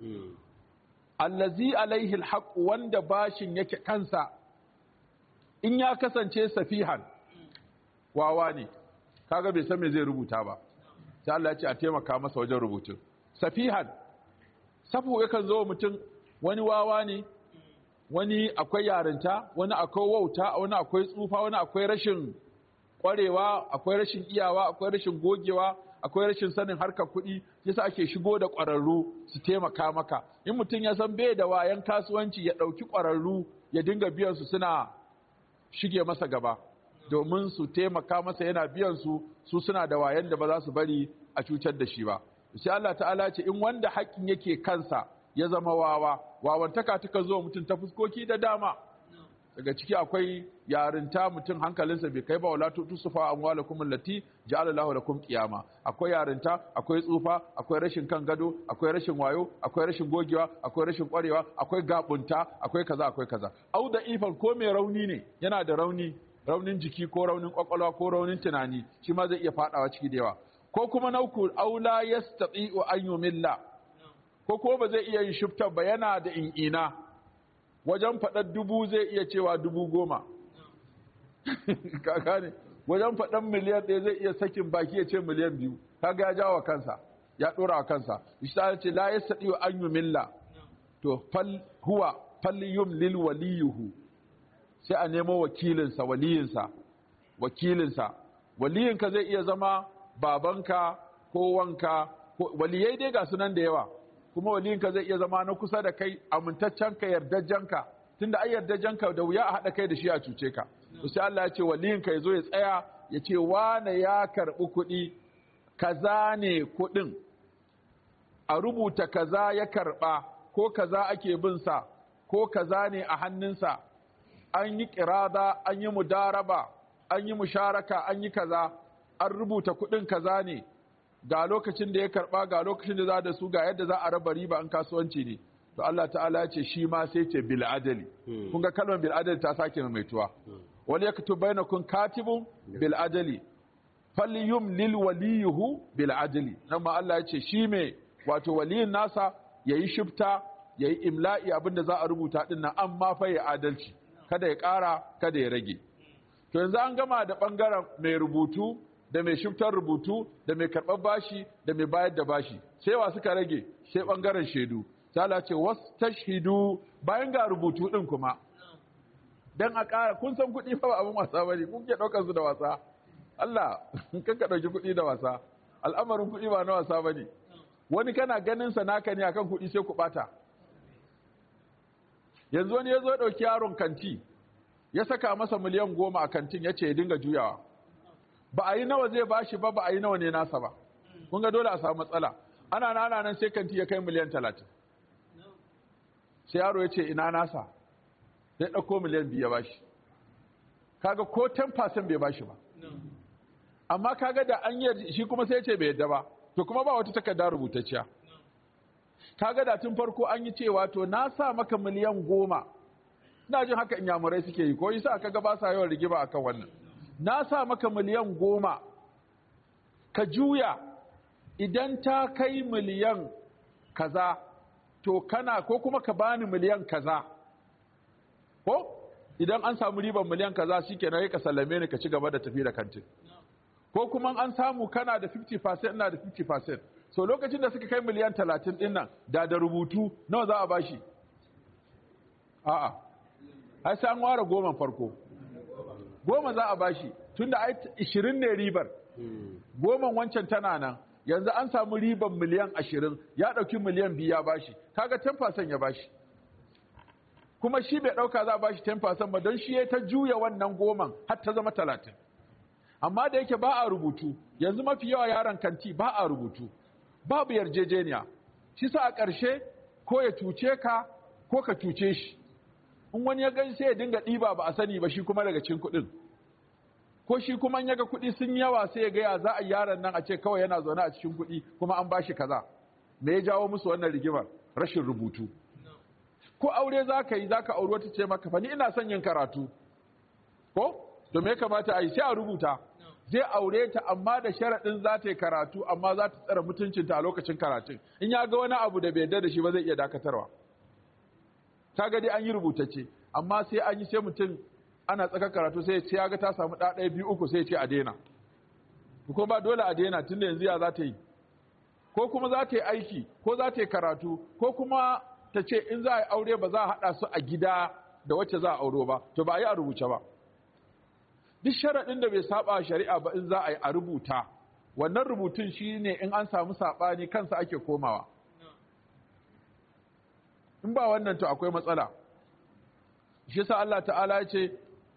allazi alaihi alhaqu wanda bashin yake kansa in ya kasance safihan wawa ne kaga bai san me zai rubuta ba sai Allah ya ce a taimaka masa wajen rubutun safihan safu yakan zo mutum wani wawa ne wani akwai yarinta wani akwai wauta wani akwai tsufa wani akwai rashin kwarewa akwai rashin iyawa akwai rashin gogewa akwai rashin sanin harkar kuɗi yasa ake shigo da ƙwararru su taimaka maka in mutum ya san bai da wayan kasuwanci ya ɗauki ƙwararru ya dinga biyan su suna shige masa gaba domin su taimaka masa yana biyan su su suna da wayan da ba za su bari a cutar da shi ba sai Allah ta'ala ce in wanda haƙƙin yake kansa ya zama wawa wawantaka tuka zo mutum ta fuskoki da dama daga ciki akwai yarinta mutum hankalinsa bai kai ba wala tusufa amwalakum allati ja'ala Allahu lakum qiyama akwai yarinta akwai tsufa akwai rashin kan gado akwai rashin wayo akwai rashin gogewa akwai rashin kwarewa akwai gabunta akwai kaza akwai kaza au da ifan ko mai rauni ne yana da rauni raunin jiki ko raunin kwakwalwa ko raunin tunani shi ma zai iya fadawa ciki da yawa ko kuma na uku aula yastati'u an yumilla ko ko ba zai iya yin shiftar ba yana da in'ina wajen faɗar dubu zai iya cewa dubu goma kaka ne wajen faɗar miliyan ɗaya zai iya sakin baki ya ce miliyan biyu kaga ya jawa kansa ya ɗora wa kansa ishta ce la yastati'u an yumilla to fal huwa fal yumlil waliyuhu sai a nemo wakilinsa waliyinsa wakilinsa waliyinka zai iya zama babanka ko wanka waliyai dai ga sunan da yawa kuma waliyinka zai iya zama na kusa da kai amintaccenka yardajjenka tunda ai yardajjenka da wuya a haɗa kai da shi a cuce ka to sai Allah ya ce waliyinka ya zo ya tsaya ya ce wane ya karɓi kuɗi kaza ne kuɗin a rubuta kaza ya karɓa ko kaza ake bin sa ko kaza ne a hannunsa an yi kirada an yi mudaraba an yi musharaka an yi kaza an rubuta kuɗin kaza ne ga lokacin da ya karba ga lokacin da za da su ga yadda za a raba riba an kasuwanci ne to Allah ta'ala ya ce shi ma sai ce bil adali kun ga kalmar bil adali ta sake maimaituwa wal yaktub bainakum katibun bil adali falyum lil waliyuhu bil adali nan ma Allah ya ce shi me wato waliyin nasa yayi shifta yayi imla'i abinda za a rubuta din nan amma fa ya adalci kada ya ƙara kada ya rage to yanzu an gama da ɓangaren mai rubutu da mai shiftar rubutu da mai karɓar bashi da mai bayar da bashi sai wa suka rage sai ɓangaren shaidu ta ce wasu tashidu bayan ga rubutu ɗin kuma don a ƙara kun san kuɗi fa ba abin wasa ba ne kun ke ɗaukar su da wasa Allah kan ka ɗauki kuɗi da wasa al'amarin kuɗi ba na wasa ba ne wani kana ganin sa naka ne akan kuɗi sai ku ɓata yanzu wani ya zo ɗauki yaron kanti ya saka masa miliyan goma a kantin ya ce ya dinga juyawa ba a yi nawa zai bashi ba ba a yi nawa ne nasa ba kun ga dole a samu matsala ana nana nan sai kanti ya kai miliyan talatin sai yaro ya ce ina nasa sai ɗauko miliyan biyu ya bashi kaga ko 10% bai bashi ba amma kaga da an yi shi kuma sai ya ce bai yadda ba to kuma ba wata takarda rubutacciya kaga da tun farko an yi cewa to na sa maka miliyan goma ina jin haka inyamurai suke yi ko yasa kaga ba sa yawan rigima akan wannan na sa maka miliyan goma ka juya idan ta kai miliyan kaza to kana ko kuma ka bani miliyan kaza ko idan an samu riban miliyan kaza shikenan ka sallame ni ka ci gaba da tafi da kantin ko kuma an samu kana da 50% ina da 50% so lokacin da suka kai miliyan 30 din nan da da rubutu nawa za a bashi a'a ai sai an ware goma farko goma za a bashi tunda ai 20 ne ribar goman wancan tana nan yanzu an samu riban miliyan 20 ya dauki miliyan biyu ya bashi kaga 10% ya bashi kuma shi bai dauka za a bashi 10% ba don shi ya ta juya wannan goman har ta zama 30 amma da yake ba a rubutu yanzu mafi yawa yaran kanti ba a rubutu babu yarjejeniya shi sa a ƙarshe ko ya cuce ka ko ka cuce shi in wani ya gani sai ya dinga ɗiba ba a sani ba shi kuma daga cin kuɗin ko shi kuma in yaga kuɗi sun yawa sai ya ga ya za a yaron nan a ce kawai yana zaune a cikin kuɗi kuma an bashi kaza me ya jawo musu wannan rigimar rashin rubutu ko aure za ka yi za ka auri wata ce maka fa ni ina son yin karatu ko to me ya kamata a yi sai a rubuta zai aure ta amma da sharaɗin za ta yi karatu amma za ta tsara mutuncinta a lokacin karatun in ya ga wani abu da bai yarda da shi ba zai iya dakatarwa ta ga dai an yi rubutacce amma sai an yi sai mutum ana tsaka karatu sai ya ga ta samu ɗa ɗaya biyu uku sai ya ce a daina ko ba dole a daina tunda yanzu ya za ta yi ko kuma za ta yi aiki ko za ta yi karatu ko kuma ta ce in za a yi aure ba za a haɗa su a gida da wacce za a auro ba to ba a yi a rubuce ba duk sharaɗin da bai saba shari'a ba in za a yi a rubuta wannan rubutun shi ne in an samu saɓani kansa ake komawa in ba wannan to akwai matsala shi sa Allah ta'ala ya ce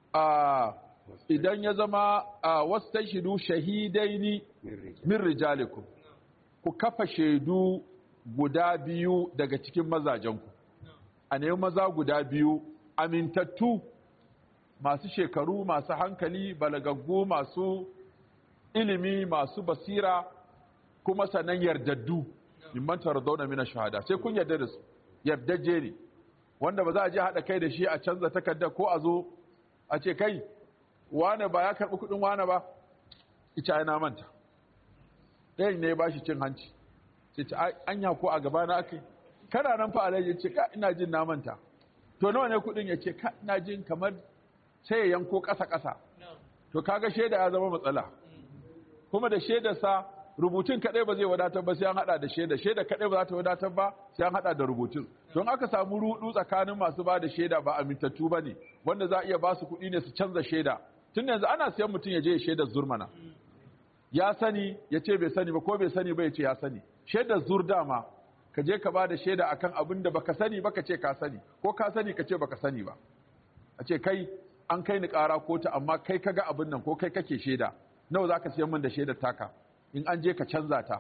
idan ya zama wasu ta shidu shahidaini min rijalikum ku kafa shaidu guda biyu daga cikin mazajenku a nemi maza guda biyu amintattu masu shekaru masu hankali balagaggu masu ilimi masu basira kuma sannan yardaddu mimman tarzauna mina shahada sai kun yarda da su yardajje ne wanda ba za a je haɗa kai da shi a canza takardar ko a zo a ce kai wane ba ya karɓi kuɗin wane ba ita yana manta ɗayan ne ya ba shi cin hanci sai ce anya ko a gaba na aka kana nan fa alaji ce ka ina jin na manta to nawa ne kuɗin ya ce ka ina jin kamar sai ya yanko ƙasa-ƙasa to kaga shaida ya zama matsala kuma da shaidarsa rubutun kaɗai ba zai wadatar ba sai an haɗa da shaida shaida kaɗai ba za ta wadatar ba sai an haɗa da rubutun don aka samu rudu tsakanin masu ba da shaida ba amintattu ba ne wanda za a iya ba su kuɗi ne su canza shaida tun yanzu ana siyan mutum ya je ya shaidar zurmana ya sani ya ce bai sani ba ko bai sani ba ya ce ya sani shaidar zur dama ka je ka ba da shaida akan abin da baka sani ba ka ce ka sani ko ka sani ka ce baka sani ba a ce kai an kai ni ƙara kotu amma kai kaga abin nan ko kai kake shaida nawa za ka siyan min da shaidar taka in an je ka canza ta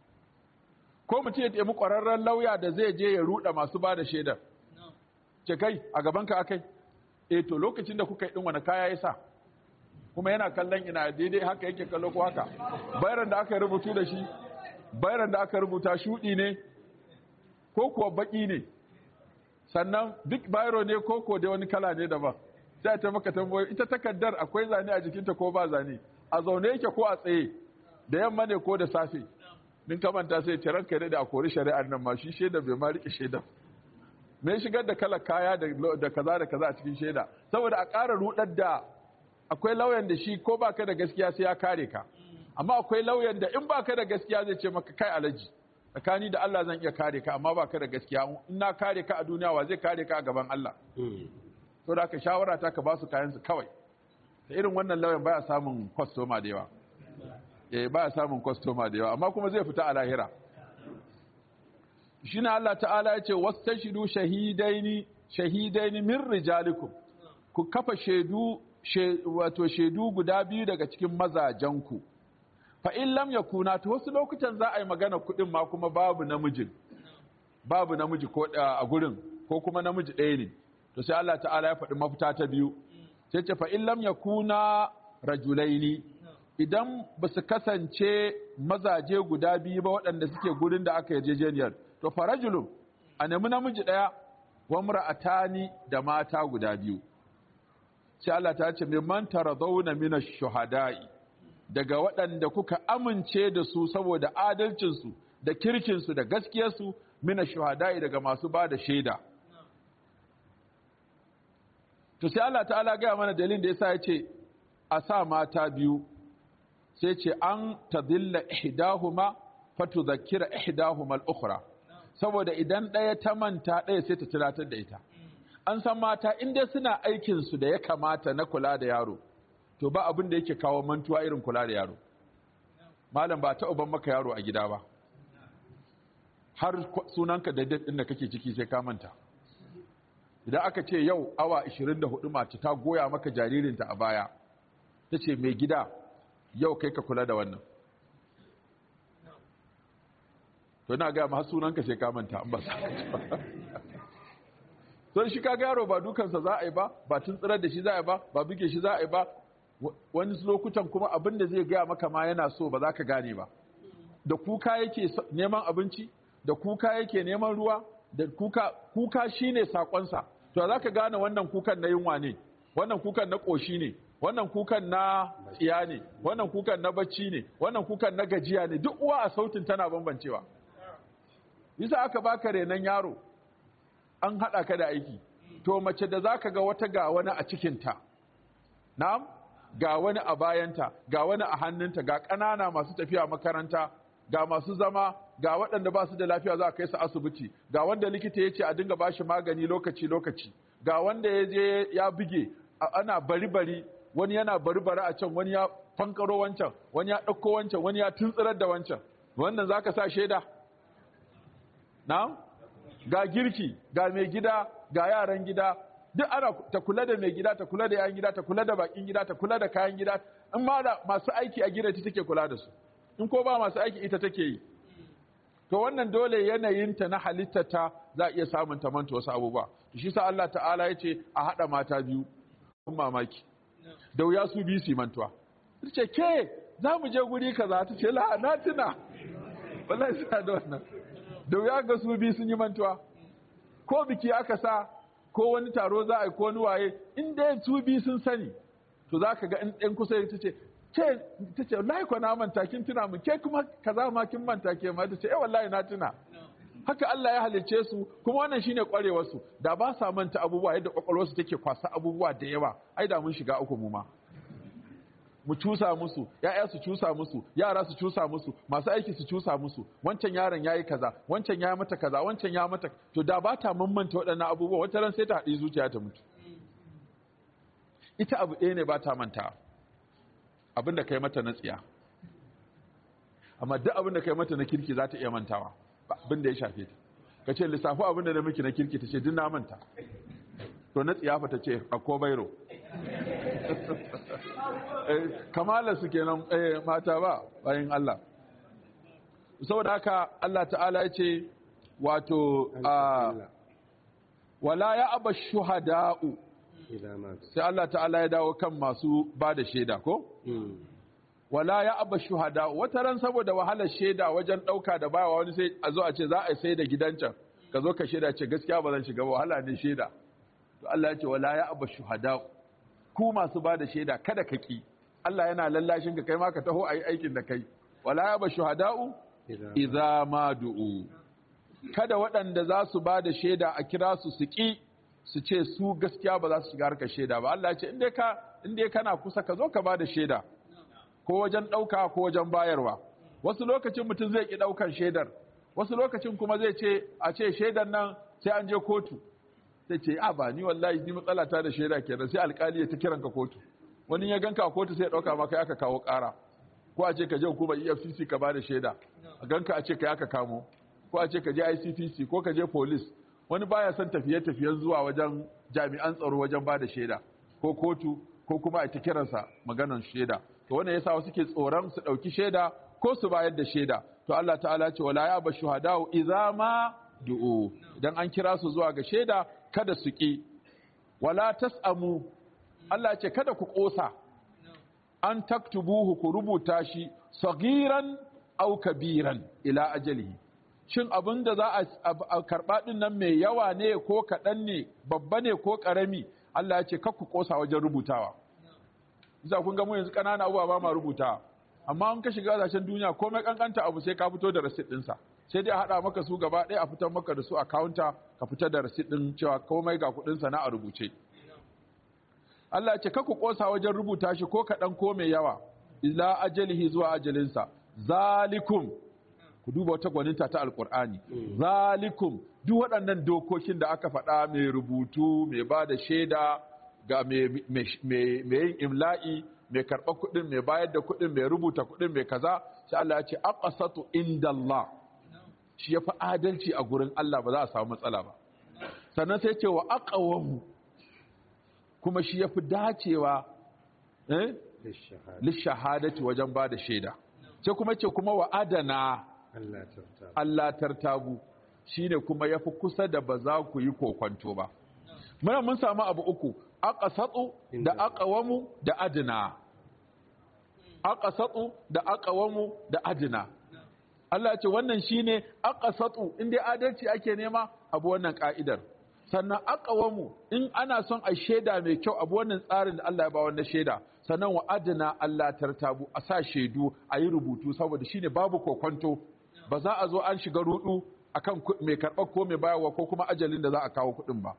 ko mutum ya taimi ƙwararren lauya da zai je ya ruɗa masu ba da shaidar ce kai a gabanka akai eh to lokacin da kuka yi ɗin wani kaya ya sa kuma yana kallon ina daidai haka yake kallo ko haka bayaran da aka rubutu da shi bayaran da aka rubuta shuɗi ne ko kuwa baƙi ne sannan duk bayro ne ko ko da wani kala ne daban sai ta maka tambayoyi ita takardar akwai zane a jikinta ko ba zane a zaune yake ko a tsaye da yamma ne ko da safe din kamanta sai ce ranka da a kori shari'ar nan ma shi shaida bai ma rike shaida me shigar da kala kaya da kaza da kaza a cikin shaida saboda a ƙara rudar da akwai lauyan da shi ko baka da gaskiya sai ya kare ka amma akwai lauyan da in baka da gaskiya zai ce maka kai alaji tsakani da Allah zan iya kare ka amma baka da gaskiya in na kare ka a duniya wa zai kare ka a gaban Allah to da aka shawara ta ka ba su kayan su kawai da irin wannan lauyan baya samun kwastoma da yawa eh baya samun kwastoma da yawa amma kuma zai fita a lahira shine Allah ta'ala ya ce wastashidu shahidaini shahidaini min rijalikum ku kafa shaidu wato shaidu guda biyu daga cikin mazajenku fa in lam yakuna to wasu lokutan za a yi magana kudin ma kuma babu namijin babu namiji ko a gurin ko kuma namiji ɗaya ne to sai Allah ta'ala ya faɗi mafita ta biyu sai ce fa in lam yakuna rajulaini idan ba su kasance mazaje guda biyu ba waɗanda suke gurin da aka yarjejeniyar to farajulun a nemi namiji ɗaya wa mura'atani da mata guda biyu sai Allah ta ce mimman taradawna mina shuhada'i daga waɗanda kuka amince da su saboda adalcinsu da kirkinsu da gaskiyarsu mina shuhada'i daga masu ba da shaida to sai Allah ta'ala gaya mana dalilin da yasa ya ce a sa mata biyu sai ce an tadilla ihdahuma fatudhakkira ihdahuma al-ukhra saboda idan ɗaya ta manta ɗaya sai ta tunatar da ita an san mata in dai suna aikin su da ya kamata na kula da yaro to ba abin da yake kawo mantuwa irin kula da yaro malam ba ta uban maka yaro a gida ba har sunanka da din da kake ciki sai ka manta idan aka ce yau awa 24 mace ta goya maka jaririnta a baya ta ce mai gida yau kai ka kula da wannan to ina gaya ma sunanka sai ka manta an ba sa don shi kaga yaro ba dukansa za a yi ba ba tuntsirar da shi za a yi ba ba buge shi za a yi ba wani lokutan kuma abin da zai gaya maka ma yana so ba za ka gane ba da kuka yake neman abinci da kuka yake neman ruwa da kuka kuka shine sakonsa to za ka gane wannan kukan na yunwa ne wannan kukan na ƙoshi ne wannan kukan na tsiya ne wannan kukan na bacci ne wannan kukan na gajiya ne duk uwa a sautin tana bambancewa bisa aka baka renon yaro an haɗa ka da aiki to mace da zaka ga wata ga wani a cikinta na'am ga wani a bayanta ga wani a hannunta ga ƙanana masu tafiya makaranta ga masu zama ga waɗanda ba su da lafiya za a kai su asibiti ga wanda likita ya ce a dinga bashi magani lokaci lokaci ga wanda ya je ya buge ana bari bari wani yana bari bari a can wani ya fankaro wancan wani ya ɗauko wancan wani ya tuntsirar da wancan wannan za ka sa shaida na'am ga girki ga mai gida ga yaran gida duk ana ta kula da mai gida ta kula da yayan gida ta kula da bakin gida ta kula da kayan gida in ma da masu aiki a gida ta take kula da su in ko ba masu aiki ita take yi to wannan dole yanayinta na halittata za a iya samun ta manta wasu abubuwa to shi sa Allah ta'ala ya ce a haɗa mata biyu kun mamaki da wuya su biyu su mantuwa ta ce ke za mu je guri kaza ta ce la na tuna wallahi sa da wannan da wuya ga su biyu sun yi mantuwa ko biki aka sa ko wani taro za a yi ko wani waye in dai su biyu sun sani to za ka ga in ɗan kusa ta ce ce ta ce wallahi ko na manta kin tuna mu ke kuma kaza ma kin manta ke ma ta ce eh wallahi na tuna haka Allah ya halicce su kuma wannan shine kwarewar su da ba sa manta abubuwa yadda kwakwalwar su take kwasa abubuwa da yawa ai da mun shiga uku mu ma mu cusa musu ya'ya su cusa musu yara su cusa musu masu aiki su cusa musu wancan yaron yayi kaza wancan ya mata kaza wancan ya mata to da ba ta mamanta waɗannan abubuwa wata ran sai ta haɗi zuciya ta mutu ita abu ɗaya ne ba ta manta abin da kai mata na tsiya amma duk abin da kai mata na kirki za ta iya mantawa abin da ya shafe ta ka ce lissafi abin da na miki na kirki ta ce duk na manta to na tsiyafa ta ce a ko bairo kamala su kenan mata ba bayan Allah saboda haka Allah ta'ala ya ce wato wala ya aba shuhada'u sai Allah ta'ala ya dawo kan masu ba da shaida ko? wala ya aba shuhada wata ran saboda wahalar shaida wajen ɗauka da bawa wani sai a zo a ce za a sai da gidan can ka zo ka shaida ce gaskiya ba zan shiga ba wahala ne shaida to Allah ya ce wala ya aba shuhada ku masu ba da shaida kada ka ki Allah yana lallashin ka kai ma ka taho ayi aikin da kai wala ya aba shuhada'u idza ma du'u kada waɗanda za su ba da shaida a kira su su ki su ce su gaskiya ba za su shiga harkar shaida ba Allah ya ce in ka in dai kana kusa ka zo ka ba da shaida ko wajen ɗauka ko wajen bayarwa wasu lokacin mutum zai ƙi ɗaukar shaidar wasu lokacin kuma zai ce a ce shaidar nan sai an je kotu sai ce a ba ni wallahi ni matsala ta da shaida kenan sai alƙali ya ta kiran ka kotu wani ya ganka a kotu sai ya ɗauka maka aka kawo ƙara ko a ce ka je hukumar EFCC ka ba da shaida a ganka a ce ka aka kamo ko a ce ka je ICPC ko ka je police wani baya son tafiye-tafiyen zuwa wajen jami'an tsaro wajen ba da shaida ko kotu ko kuma a ta kiransa maganan shaida to wannan yasa wasu ke tsoron su dauki shaida ko su bayar da shaida to Allah ta'ala ce wala ya bashu hadau idza ma du'u idan an kira su zuwa ga shaida kada su ki wala tasamu Allah ce kada ku kosa an taktubuhu ku rubuta shi sagiran aw kabiran ila ajalihi shin abin da za a karɓa ɗin nan mai yawa ne ko kaɗan ne babba ne ko ƙarami Allah ya ce kakku ƙosa wajen rubutawa za kun ga mu yanzu ƙanana abubuwa ba ma rubuta amma an ka shiga ƙasashen duniya komai ƙanƙanta abu sai ka fito da rasit ɗinsa sai dai a haɗa maka su gaba ɗaya a fitar maka da su a kawunta ka fitar da rasit ɗin cewa komai ga kuɗinsa na a rubuce Allah ya ce kakku ƙosa wajen rubuta shi ko kaɗan ko mai yawa ila ajalihi zuwa ajalinsa zalikum ku duba wata gwaninta ta alkur'ani zalikum duk waɗannan dokokin da aka faɗa mai rubutu mai ba da shaida ga mai yin imla'i mai karɓa kuɗin mai bayar da kuɗin mai rubuta kuɗin mai kaza sai Allah ya ce aqsatu inda Allah shi ya fi adalci a gurin Allah ba za a samu matsala ba sannan sai ce wa aqawamu kuma shi ya fi dacewa eh lishahadati wajen ba da shaida sai kuma ce kuma wa adana Allah tartabu shine kuma yafi kusa da ba za ku yi kokwanto ba muna mun samu abu uku aqsatu da aqwamu da adna aqsatu da aqwamu da adna Allah ya ce wannan shine aqsatu in dai adalci ake nema abu wannan ka'idar sannan aqwamu in ana son a shaida mai kyau abu wannan tsarin da Allah ya ba wannan shaida sannan wa adna Allah tartabu a sa shaidu a yi rubutu saboda shine babu kokwanto ba za a zo an shiga rudu akan mai karɓar ko mai bayarwa ko kuma ajalin da za a kawo kuɗin ba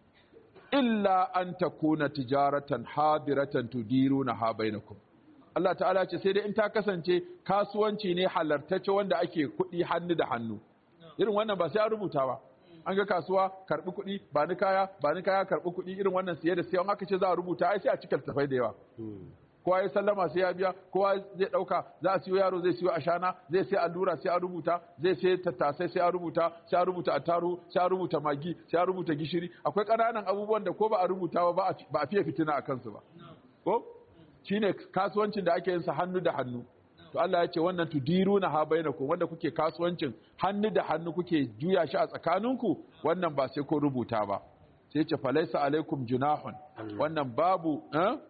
illa an takuna tijaratan hadiratan tudiruna ha bainakum Allah ta'ala ce sai dai in ta kasance kasuwanci ne halartacce wanda ake kuɗi hannu da hannu irin wannan ba sai an rubuta ba an ga kasuwa karɓi kuɗi ba ni kaya ba ni kaya karɓi kuɗi irin wannan siye da siyan aka ce za a rubuta ai sai a cika tafai da yawa kowa ya sallama sai ya biya kowa zai dauka za a siyo yaro zai siyo ashana zai sai allura sai a rubuta zai sai tattasai sai a rubuta sai a rubuta attaru sai a rubuta magi sai a rubuta gishiri akwai ƙananan abubuwan da ko ba a rubuta ba ba a fiye fitina a kansu ba ko shine kasuwancin da ake yin sa hannu da hannu to Allah ya ce wannan tudiruna ha bainakum wanda kuke kasuwancin hannu da hannu kuke juya shi a tsakaninku wannan ba sai ko rubuta ba sai ce falaisa alaikum junahun wannan babu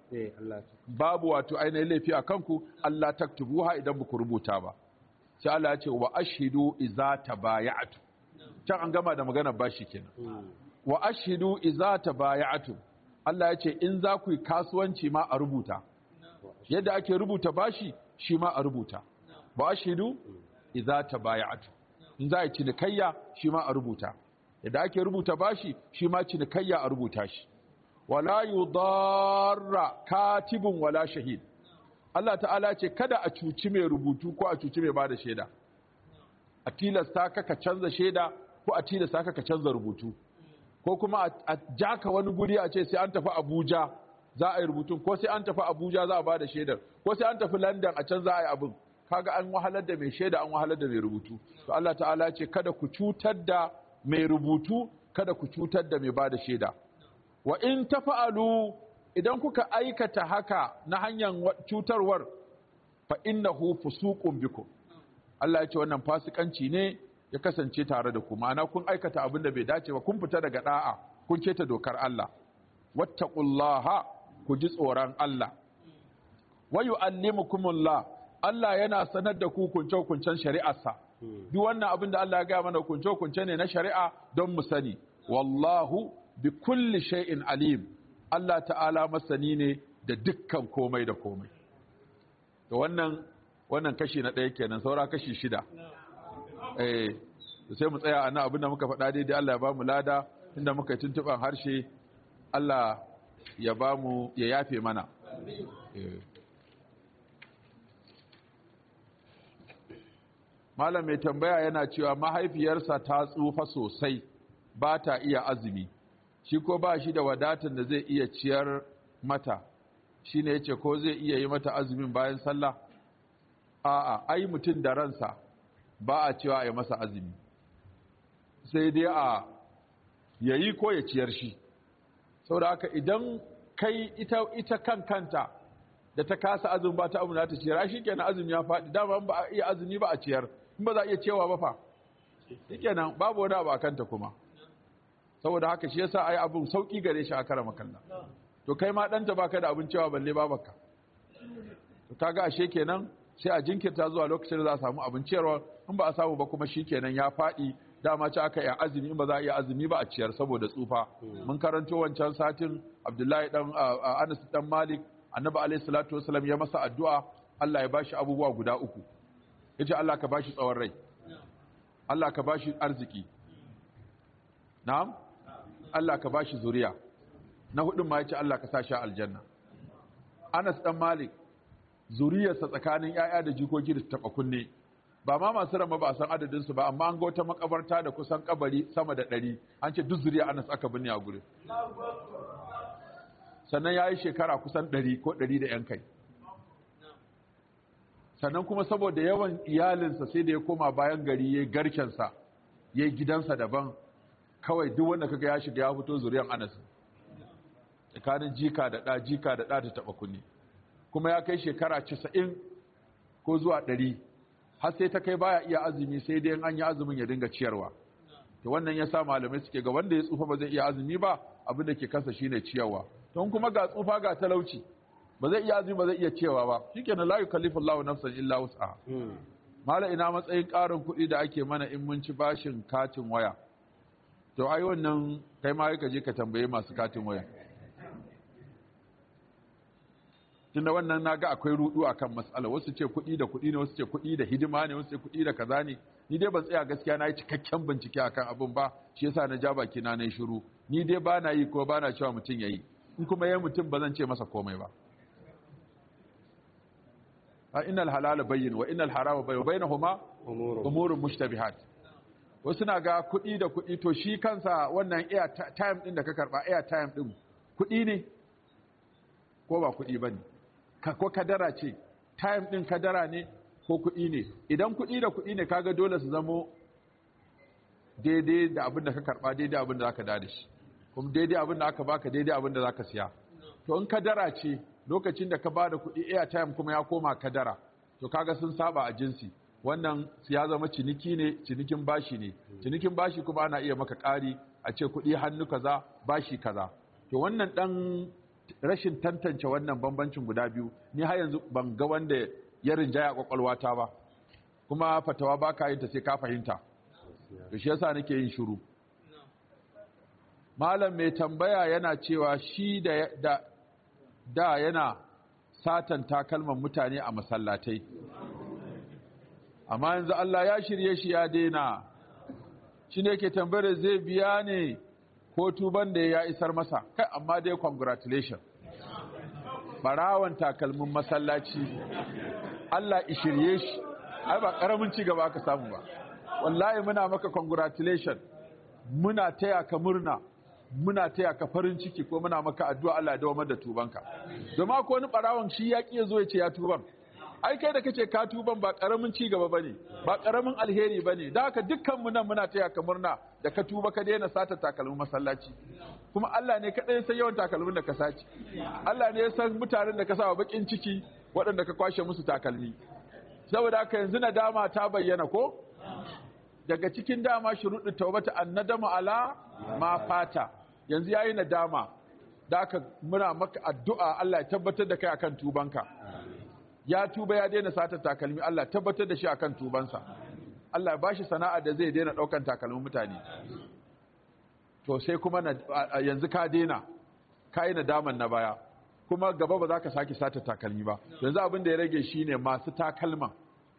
babu wato ainihin laifi a kanku Allah taktubuha idan ba ku rubuta ba sai Allah ya ce wa ashhidu iza tabaya'tu can an gama da magana bashi kenan wa ashhidu iza tabaya'tu Allah ya ce in za ku yi kasuwanci ma a rubuta yadda ake rubuta bashi shi ma a rubuta wa ashhidu iza tabaya'tu in za a yi cinikayya shi ma a rubuta yadda ake rubuta bashi shi ma cinikayya a rubuta shi wala yudarra katibun wala shahid Allah ta'ala ce kada a cuci mai rubutu ko a cuci mai bada shaida a tilasta ka ka canza shaida ko a tilasta ka ka canza rubutu ko kuma a jaka wani guri a ce sai an tafi Abuja za a yi rubutun ko sai an tafi Abuja za a bada shaidar ko sai an tafi London a can za a yi abin kaga an wahalar da mai shaida an wahalar da mai rubutu to Allah ta'ala ce kada ku cutar da mai rubutu kada ku cutar da mai bada shaida wa in tafa'alu idan kuka aikata haka na hanyar cutarwar fa innahu fusuqun bikum Allah ya ce wannan fasikanci ne ya kasance tare da ku ma'ana kun aikata abin da bai dace ba kun fita daga da'a kun keta dokar Allah wattaqullaha ku ji tsoron Allah wa yu'allimukumullah Allah yana sanar da ku kunce-kuncen shari'arsa duk wannan abin da Allah ya gaya mana kunce-kunce ne na shari'a don mu sani wallahu bi kulli shay'in alim Allah ta'ala masani ne da dukkan komai da komai to wannan wannan kashi na ɗaya kenan saura kashi shida eh sai mu tsaya ana abin da muka faɗa daidai Allah ya ba mu lada inda muka tuntuban harshe Allah ya ba mu ya yafe mana malam mai tambaya yana cewa mahaifiyarsa ta tsufa sosai ba ta iya azumi shi ko ba shi da wadatan da zai iya ciyar mata shi ne ya ce ko zai iya yi mata azumin bayan sallah a'a ai mutum da ransa ba a cewa a yi masa azumi sai dai a yayi ko ya ciyar shi saboda haka idan kai ita, ita kan kanta da ta kasa azumi ba ta abu ta ciyar shi kenan azumi ya faɗi dama ba a iya azumi ba a ciyar in ba za a iya cewa ba fa shi kenan babu wani abu a kanta kuma saboda haka shi yasa ai abun sauki gare shi a kara makalla to kai ma ɗanta baka da abin cewa balle babaka to kaga ashe kenan sai a jinkirta zuwa lokacin da za a samu abin ciyarwa in ba a samu ba kuma shi kenan ya faɗi dama ci aka yi azumi in ba za a iya azumi ba a ciyar saboda tsufa mun karanto wancan satin abdullahi dan anas dan malik annabi alaihi salatu wasallam ya masa addu'a Allah ya bashi abubuwa guda uku yace Allah ka bashi tsawon rai Allah ka bashi arziki na'am Allah ka bashi zuriya na hudun ma yace Allah ka sa shi aljanna Anas dan Malik zuriyarsa tsakanin yaya da jikoki da taba kunne ba ma masu rama ba a san adadin su ba amma an ga wata makabarta da kusan kabari sama da ɗari an ce duk zuriya Anas aka binne a gurin sannan ya yi shekara kusan ɗari ko ɗari da ‘yan kai sannan kuma saboda yawan iyalinsa sai da ya koma bayan gari ya yi garkensa ya yi gidansa daban kawai duk wanda kaga ya shiga ya fito zuriyan anas tsakanin jika da ɗa jika da ɗa ta taɓa kunni kuma ya kai shekara casa'in ko zuwa ɗari har sai ta kai baya iya azumi sai dai an yi azumin ya dinga ciyarwa to wannan ya sa malamai suke ga wanda ya tsufa ba zai iya azumi ba abin da ke kansa shine ciyarwa don kuma ga tsufa ga talauci ba zai iya azumi ba zai iya cewa ba shikenan la yukallifu Allahu nafsan illa wus'aha mala ina matsayin ƙarin kuɗi da ake mana in mun ci bashin katin waya to ai wannan kai ma ka je ka tambaye masu katin waya tunda wannan naga akwai rudu akan mas'ala wasu ce kuɗi da kuɗi ne wasu ce kuɗi da hidima ne wasu ce kuɗi da kaza ne ni dai ban tsaya gaskiya na yi cikakken bincike akan abin ba shi yasa na ja baki na nayi shiru ni dai ba na yi ko ba na cewa mutum yayi in kuma yayi mutum ba zan ce masa komai ba a innal halala bayyin wa innal harama bayyin bainahuma umurun mushtabihat wasu na ga kuɗi da kuɗi to shi kansa wannan air time din da ka karba air time din kuɗi ne ko ba kuɗi bane ko kadara ce time din kadara ne ko kuɗi ne idan kuɗi da kuɗi ne kaga dole su zamo daidai da abin da ka karɓa daidai abin da zaka da shi kuma daidai abin da aka baka daidai abin da zaka siya to in kadara ce lokacin da ka ba da kuɗi airtime kuma ya koma kadara to kaga sun saba a jinsi wannan ya zama ciniki ne cinikin bashi ne cinikin bashi kuma ana iya maka ƙari a ce kuɗi hannu kaza bashi kaza to wannan ɗan rashin tantance wannan bambancin guda biyu ni har yanzu ban ga wanda ya rinjaya kwakwalwata ba kuma fatawa ba ka yin ta sai ka fahimta to shi yasa nake yin shiru malam mai tambaya yana cewa shi da da, da yana satan takalman mutane a masallatai amma yanzu Allah ya shirye shi ya daina shi ne ke tambayar zai biya ne ko tuban da ya isar masa kai amma dai congratulation barawan takalmin masallaci Allah ishirye shi ai ba karamin ci gaba aka samu ba wallahi muna maka congratulation muna taya ka murna muna taya ka farin ciki ko muna maka addu'a Allah ya dawo da tubanka domin ko wani barawan shi ya ki zo ya ce ya tuban ai kai da kace ka tuban ba karamin ci gaba bane ba karamin alheri bane da haka dukkan mu nan muna taya ka murna da ka tuba ka daina sata takalmin masallaci kuma Allah ne kadai ya san yawan takalmin da ka saci Allah ne ya san mutanen da ka sa bakin ciki waɗanda ka kwashe musu takalmi saboda haka yanzu nadama ta bayyana ko daga cikin dama shuruɗin taubata annadama ala ma fata yanzu yayi nadama da aka muna maka addu'a Allah ya tabbatar da kai akan tubanka ya tuba ya daina sata takalmi Allah tabbatar da shi akan tubansa Allah ba shi sana'a da zai daina daukan takalmin mutane to sai kuma yanzu ka daina ka yi nadaman na baya kuma gaba ba za ka sake sata takalmi ba yanzu abin da ya rage shine masu takalman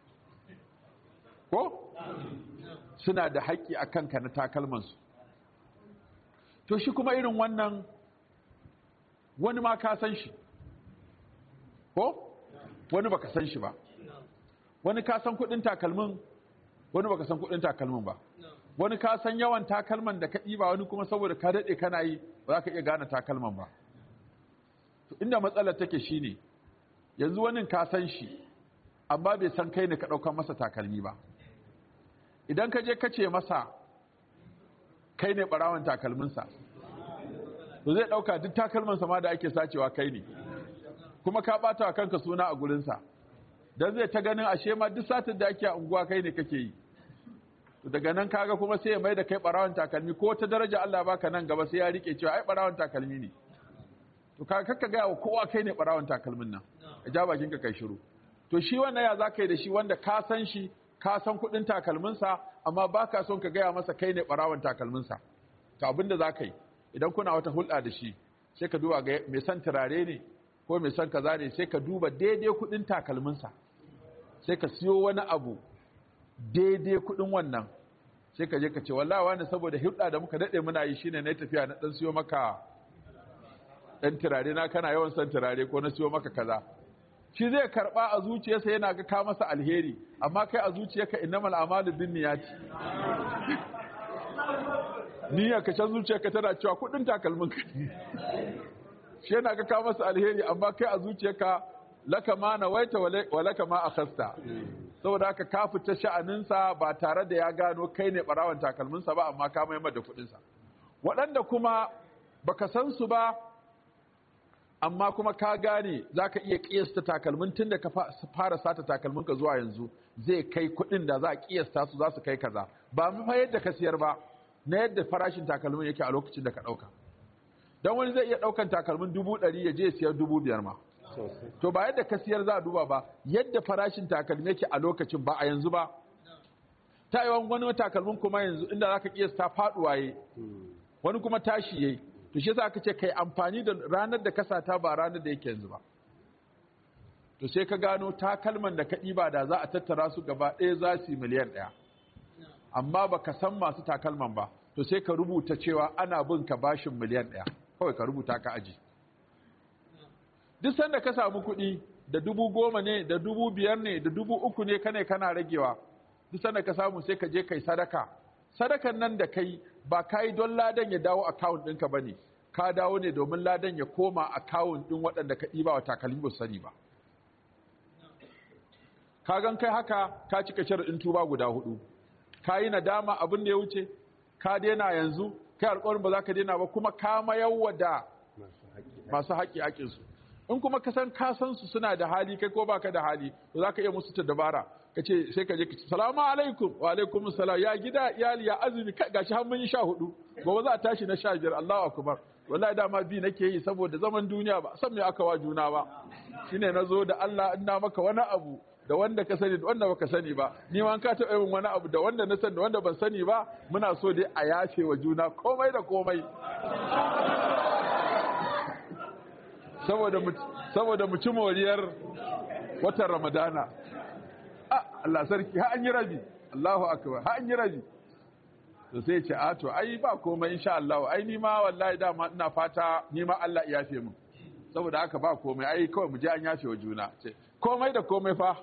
ko suna da haƙƙi a kanka na takalmansu to shi kuma irin wannan wani ma ka san shi ko wani baka san shi ba wani ka san kudin takalmin wani baka san kudin takalmin ba wani ka san yawan takalman da ka ɗiba wani kuma saboda ka daɗe kana yi ba za ka iya gane takalman ba to inda matsalar take shine yanzu wani ka san shi amma bai san kai ne ka ɗaukar masa takalmi ba idan ka je ka ce masa kai ne ɓarawan takalminsa to zai ɗauka duk takalmansa ma da ake sacewa kai ne kuma ka ɓata wa kanka suna a gurinsa don zai ta ganin ashe ma duk satin da ake a unguwa kai ne kake yi daga nan kaga kuma sai ya mai da kai ɓarawan takalmi ko ta daraja Allah baka nan gaba sai ya rike cewa ai ɓarawan takalmi ne to kaga kakka gaya wa kowa kai ne ɓarawan takalmin nan ka ja bakinka kai shiru to shi wannan ya za ka yi da shi wanda ka san shi ka san kuɗin takalminsa amma ba ka son ka gaya masa kai ne ɓarawan takalminsa to abin da za ka yi idan kuna wata hulɗa da shi sai ka duba ga mai son turare ne ko mai son kaza ne sai ka duba daidai kuɗin takalminsa sai ka siyo wani abu daidai kuɗin wannan sai ka je ka ce wallahi wani saboda hulɗa da muka daɗe muna yi shine na tafiya na ɗan siyo maka ɗan turare na kana yawan son turare ko na siyo maka kaza shi zai karba a zuciyarsa yana ga ka masa alheri amma kai a zuciyarka innamal a'malu binniyati niyyar ka can zuciyarka tana cewa kudin takalmin ka shi yana ga ka masa alheri amma kai a zuciyarka laka ma nawaita wa laka ma akhasta saboda haka ka fita sha'aninsa ba tare da ya gano kai ne barawan takalminsa ba amma ka mai da kudinsa waɗanda kuma baka san su ba amma kuma ka gane za ka iya ƙiyasta takalmin tun da ka fara sata takalmin ka zuwa yanzu zai kai kuɗin da za a ƙiyasta su za su kai kaza ba mu fa yadda ka siyar ba na yadda farashin takalmin yake a lokacin da ka ɗauka don wani zai iya ɗaukan takalmin dubu ɗari ya je siyar dubu biyar ma to ba yadda ka siyar za a duba ba yadda farashin takalmin yake a lokacin ba a yanzu ba ta yi wani takalmin kuma yanzu inda za ka ƙiyasta faɗuwa yi wani kuma tashi yayi to shi yasa aka ce kai amfani da ranar da ka sata ba ranar da yake yanzu ba to sai ka gano takalman da ka ɗiba da za a tattara su gaba ɗaya za su yi miliyan ɗaya amma ba ka san masu takalman ba to sai ka rubuta cewa ana bin ka bashin miliyan ɗaya kawai ka rubuta ka aji duk sanda ka samu kuɗi da dubu goma ne da dubu biyar ne da dubu uku ne kane kana ragewa duk sanda ka samu sai ka je kai sadaka sadakan nan da kai ba ka yi don ladan ya dawo akawun ɗinka ba ne ka dawo ne domin ladan ya koma akawun ɗin waɗanda ka ɗiba wa takalmi ba sani ba ka gan kai haka ka cika sharaɗin tuba guda hudu ka yi nadama abin da ya wuce ka daina yanzu kai alƙawarin ba za ka daina ba kuma ka mayarwa da masu haƙƙi haƙƙinsu in kuma ka san ka san su suna da hali kai ko baka da hali to za ka iya musu ta dabara ka ce sai ka je ka ce salamu alaikum wa alaikum salam ya gida iyali ya azumi gashi har mun yi sha hudu gobe za a tashi na sha biyar Allahu akbar wallahi dama bi nake yi saboda zaman duniya ba san me aka wa juna ba shine nazo da Allah ina maka wani abu da wanda ka sani da wanda baka sani ba ni ma ka taɓa yin wani abu da wanda na sani da wanda ban sani ba muna so dai a yafe wa juna komai da komai saboda mu saboda mu ci moriyar watan Ramadana Allah sarki ha an yi rabi Allahu akbar ha an yi rabi to sai ce a to ai ba komai insha Allah ai ni ma wallahi dama ina fata ni ma Allah ya yafe min saboda haka ba komai ai kawai mu je an yafe wa juna ce komai da komai fa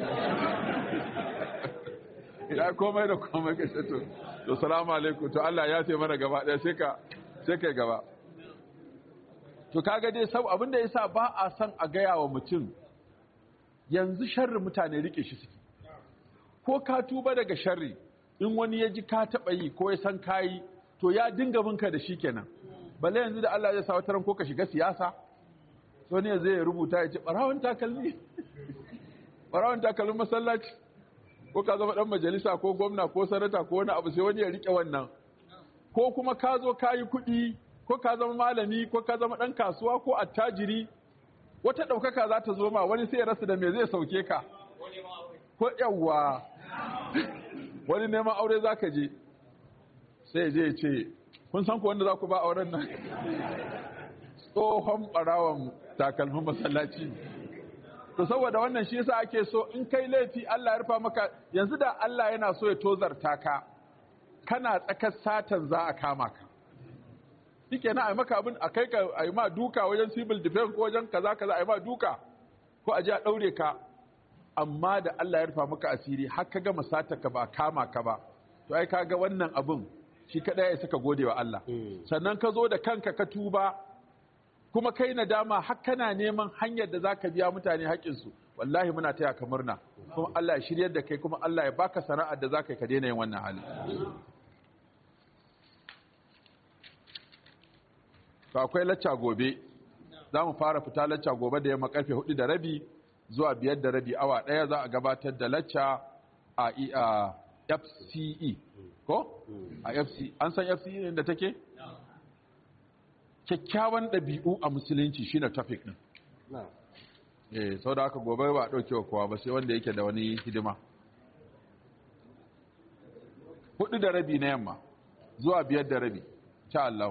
ya komai da komai ka ce to to salamu alaikum to Allah ya yafe mana gaba daya sai ka sai kai gaba to kaga dai sab abin da yasa ba a san a gaya wa mutum yanzu sharri mutane rike shi suke ko ka tuba daga sharri in wani ya ji ka taɓa yi ko ya san kayi to ya dinga binka da shi kenan balle yanzu da Allah ya sa wataran ko ka shiga siyasa so ne zai rubuta ya ce ɓarawon takalmi ɓarawon takalmin masallaci ko ka zama ɗan majalisa ko gwamna ko sanata ko wani abu sai wani ya riƙe wannan ko kuma ka zo ka yi kuɗi ko ka zama malami ko ka zama ɗan kasuwa ko attajiri wata ɗaukaka za ta zo ma wani sai ya rasa da me zai sauke ka ko yawwa wani neman aure za ka je sai je ce kun san ku wanda za ku ba auren nan tsohon ɓarawan takalmin masallaci to saboda wannan shi yasa ake so in kai laifi Allah ya rufa maka yanzu da Allah yana so ya tozarta ka kana tsakar satan za a kama ka shike na a maka abin a kai ka a yi ma duka wajen civil defense ko wajen kaza kaza a yi ma duka ko a je a ɗaure ka amma da Allah ya rufa maka asiri har ka gama sata ka ba kama ka ba to ai kaga wannan abin shi kada ya saka gode wa Allah sannan ka zo da kanka ka tuba kuma kai nadama har kana neman hanyar da zaka biya mutane haƙƙin su wallahi muna taya ka murna kuma Allah ya shiryar da kai kuma Allah ya baka sana'ar da zaka ka daina yin wannan hali to akwai lacca gobe za mu fara fita lacca gobe da yamma karfe hudu da rabi zuwa biyar da rabi awa ɗaya za a gabatar da lacca a fce ko a fce an san fce ne da take kyakkyawan ɗabi'u a musulunci shine topic ɗin eh sau da haka gobe ba a ɗauke wa kowa ba sai wanda yake da wani hidima hudu da rabi na yamma zuwa biyar da rabi sha Allah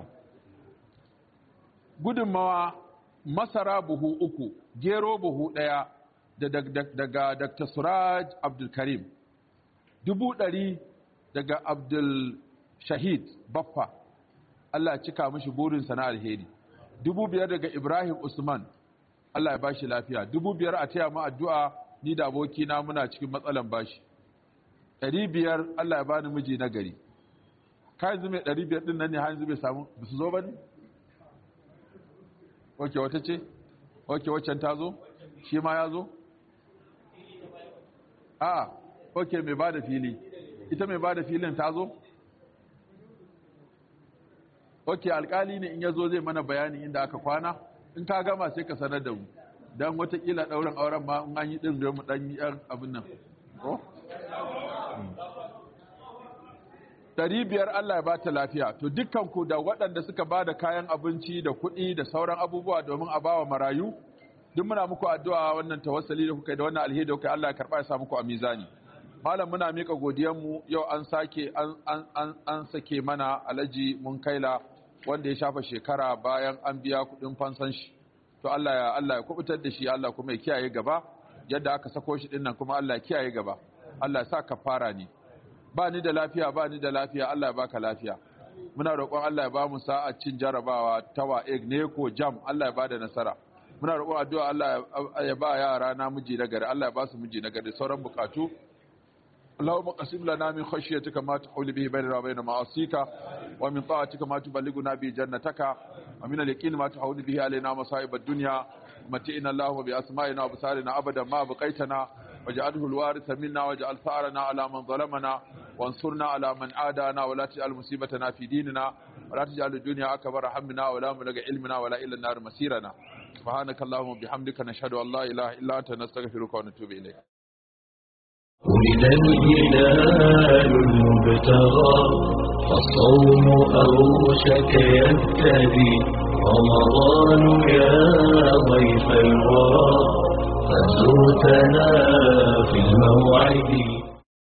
gudunmawa masara buhu uku gero buhu ɗaya daga Dr. Suraj Abdulkarim dubu ɗari daga Abdul Shahid Baffa Allah ya cika mishi burinsa na alheri dubu biyar daga Ibrahim Usman Allah ya bashi lafiya dubu biyar a taya mu addu'a ni da abokina muna cikin matsalan bashi ɗari biyar Allah ya bani miji na gari ka yanzu mai ɗari biyar ɗin nan ne har yanzu bai samu ba su zo ba ne? Oke wata ce? Oke waccan ta zo? Shi ma ya zo? A, oke mai ba da fili. Ita mai ba da filin ta zo? Oke alkali ne in ya zo zai mana bayani inda aka kwana? In ka gama sai ka sanar da mu. Don watakila ɗaurin auren ma in an yi ɗin zai mu ɗan yi ‘yan abin nan. Ko? Dari biyar Allah ya ba ta lafiya, to dukkanku da waɗanda suka ba da kayan abinci da kuɗi da sauran abubuwa domin a bawa marayu, duk muna muku addu'a wannan tawassali da kuka yi da wannan alheri da kuka yi Allah ya karɓa ya sa muku a mizani. Malam muna mika godiyanmu yau an sake an, an, an, sake mana alaji mun kaila wanda ya shafa shekara bayan an biya kuɗin fansan shi. To Allah ya Allah ya kubutar da shi Allah kuma ya kiyaye gaba yadda aka sako shi dinnan kuma Allah ya kiyaye gaba. Allah ya sa kafara ne. ba ni da lafiya ba ni da lafiya Allah ya baka lafiya muna roƙon Allah ya ba mu sa'a cin jarabawa ta wa'eg ne ko jam Allah ya ba da nasara muna roƙon addu'a Allah ya ba yara na miji na gari Allah ya ba su miji na gari sauran bukatu اللهم قسم لنا من خشيتك ما تحول به بيننا وبين معاصيك ومن طاعتك ما تبلغنا به جنتك ومن اليقين ما تحول به علينا مصائب الدنيا متئنا الله بأسمائنا وبصارنا أبدا ما بقيتنا واجعله الوارث منا واجعل ثارنا على من ظلمنا وانصرنا على من عادانا ولا تجعل مصيبتنا في ديننا ولا تجعل الدنيا أكبر همنا ولا ملق علمنا ولا إلى النار مسيرنا سبحانك اللهم وبحمدك نشهد أن لا إله إلا أنت نستغفرك ونتوب إليك ولد الهلال المبتغى فالصوم أوشك يبتدي رمضان يا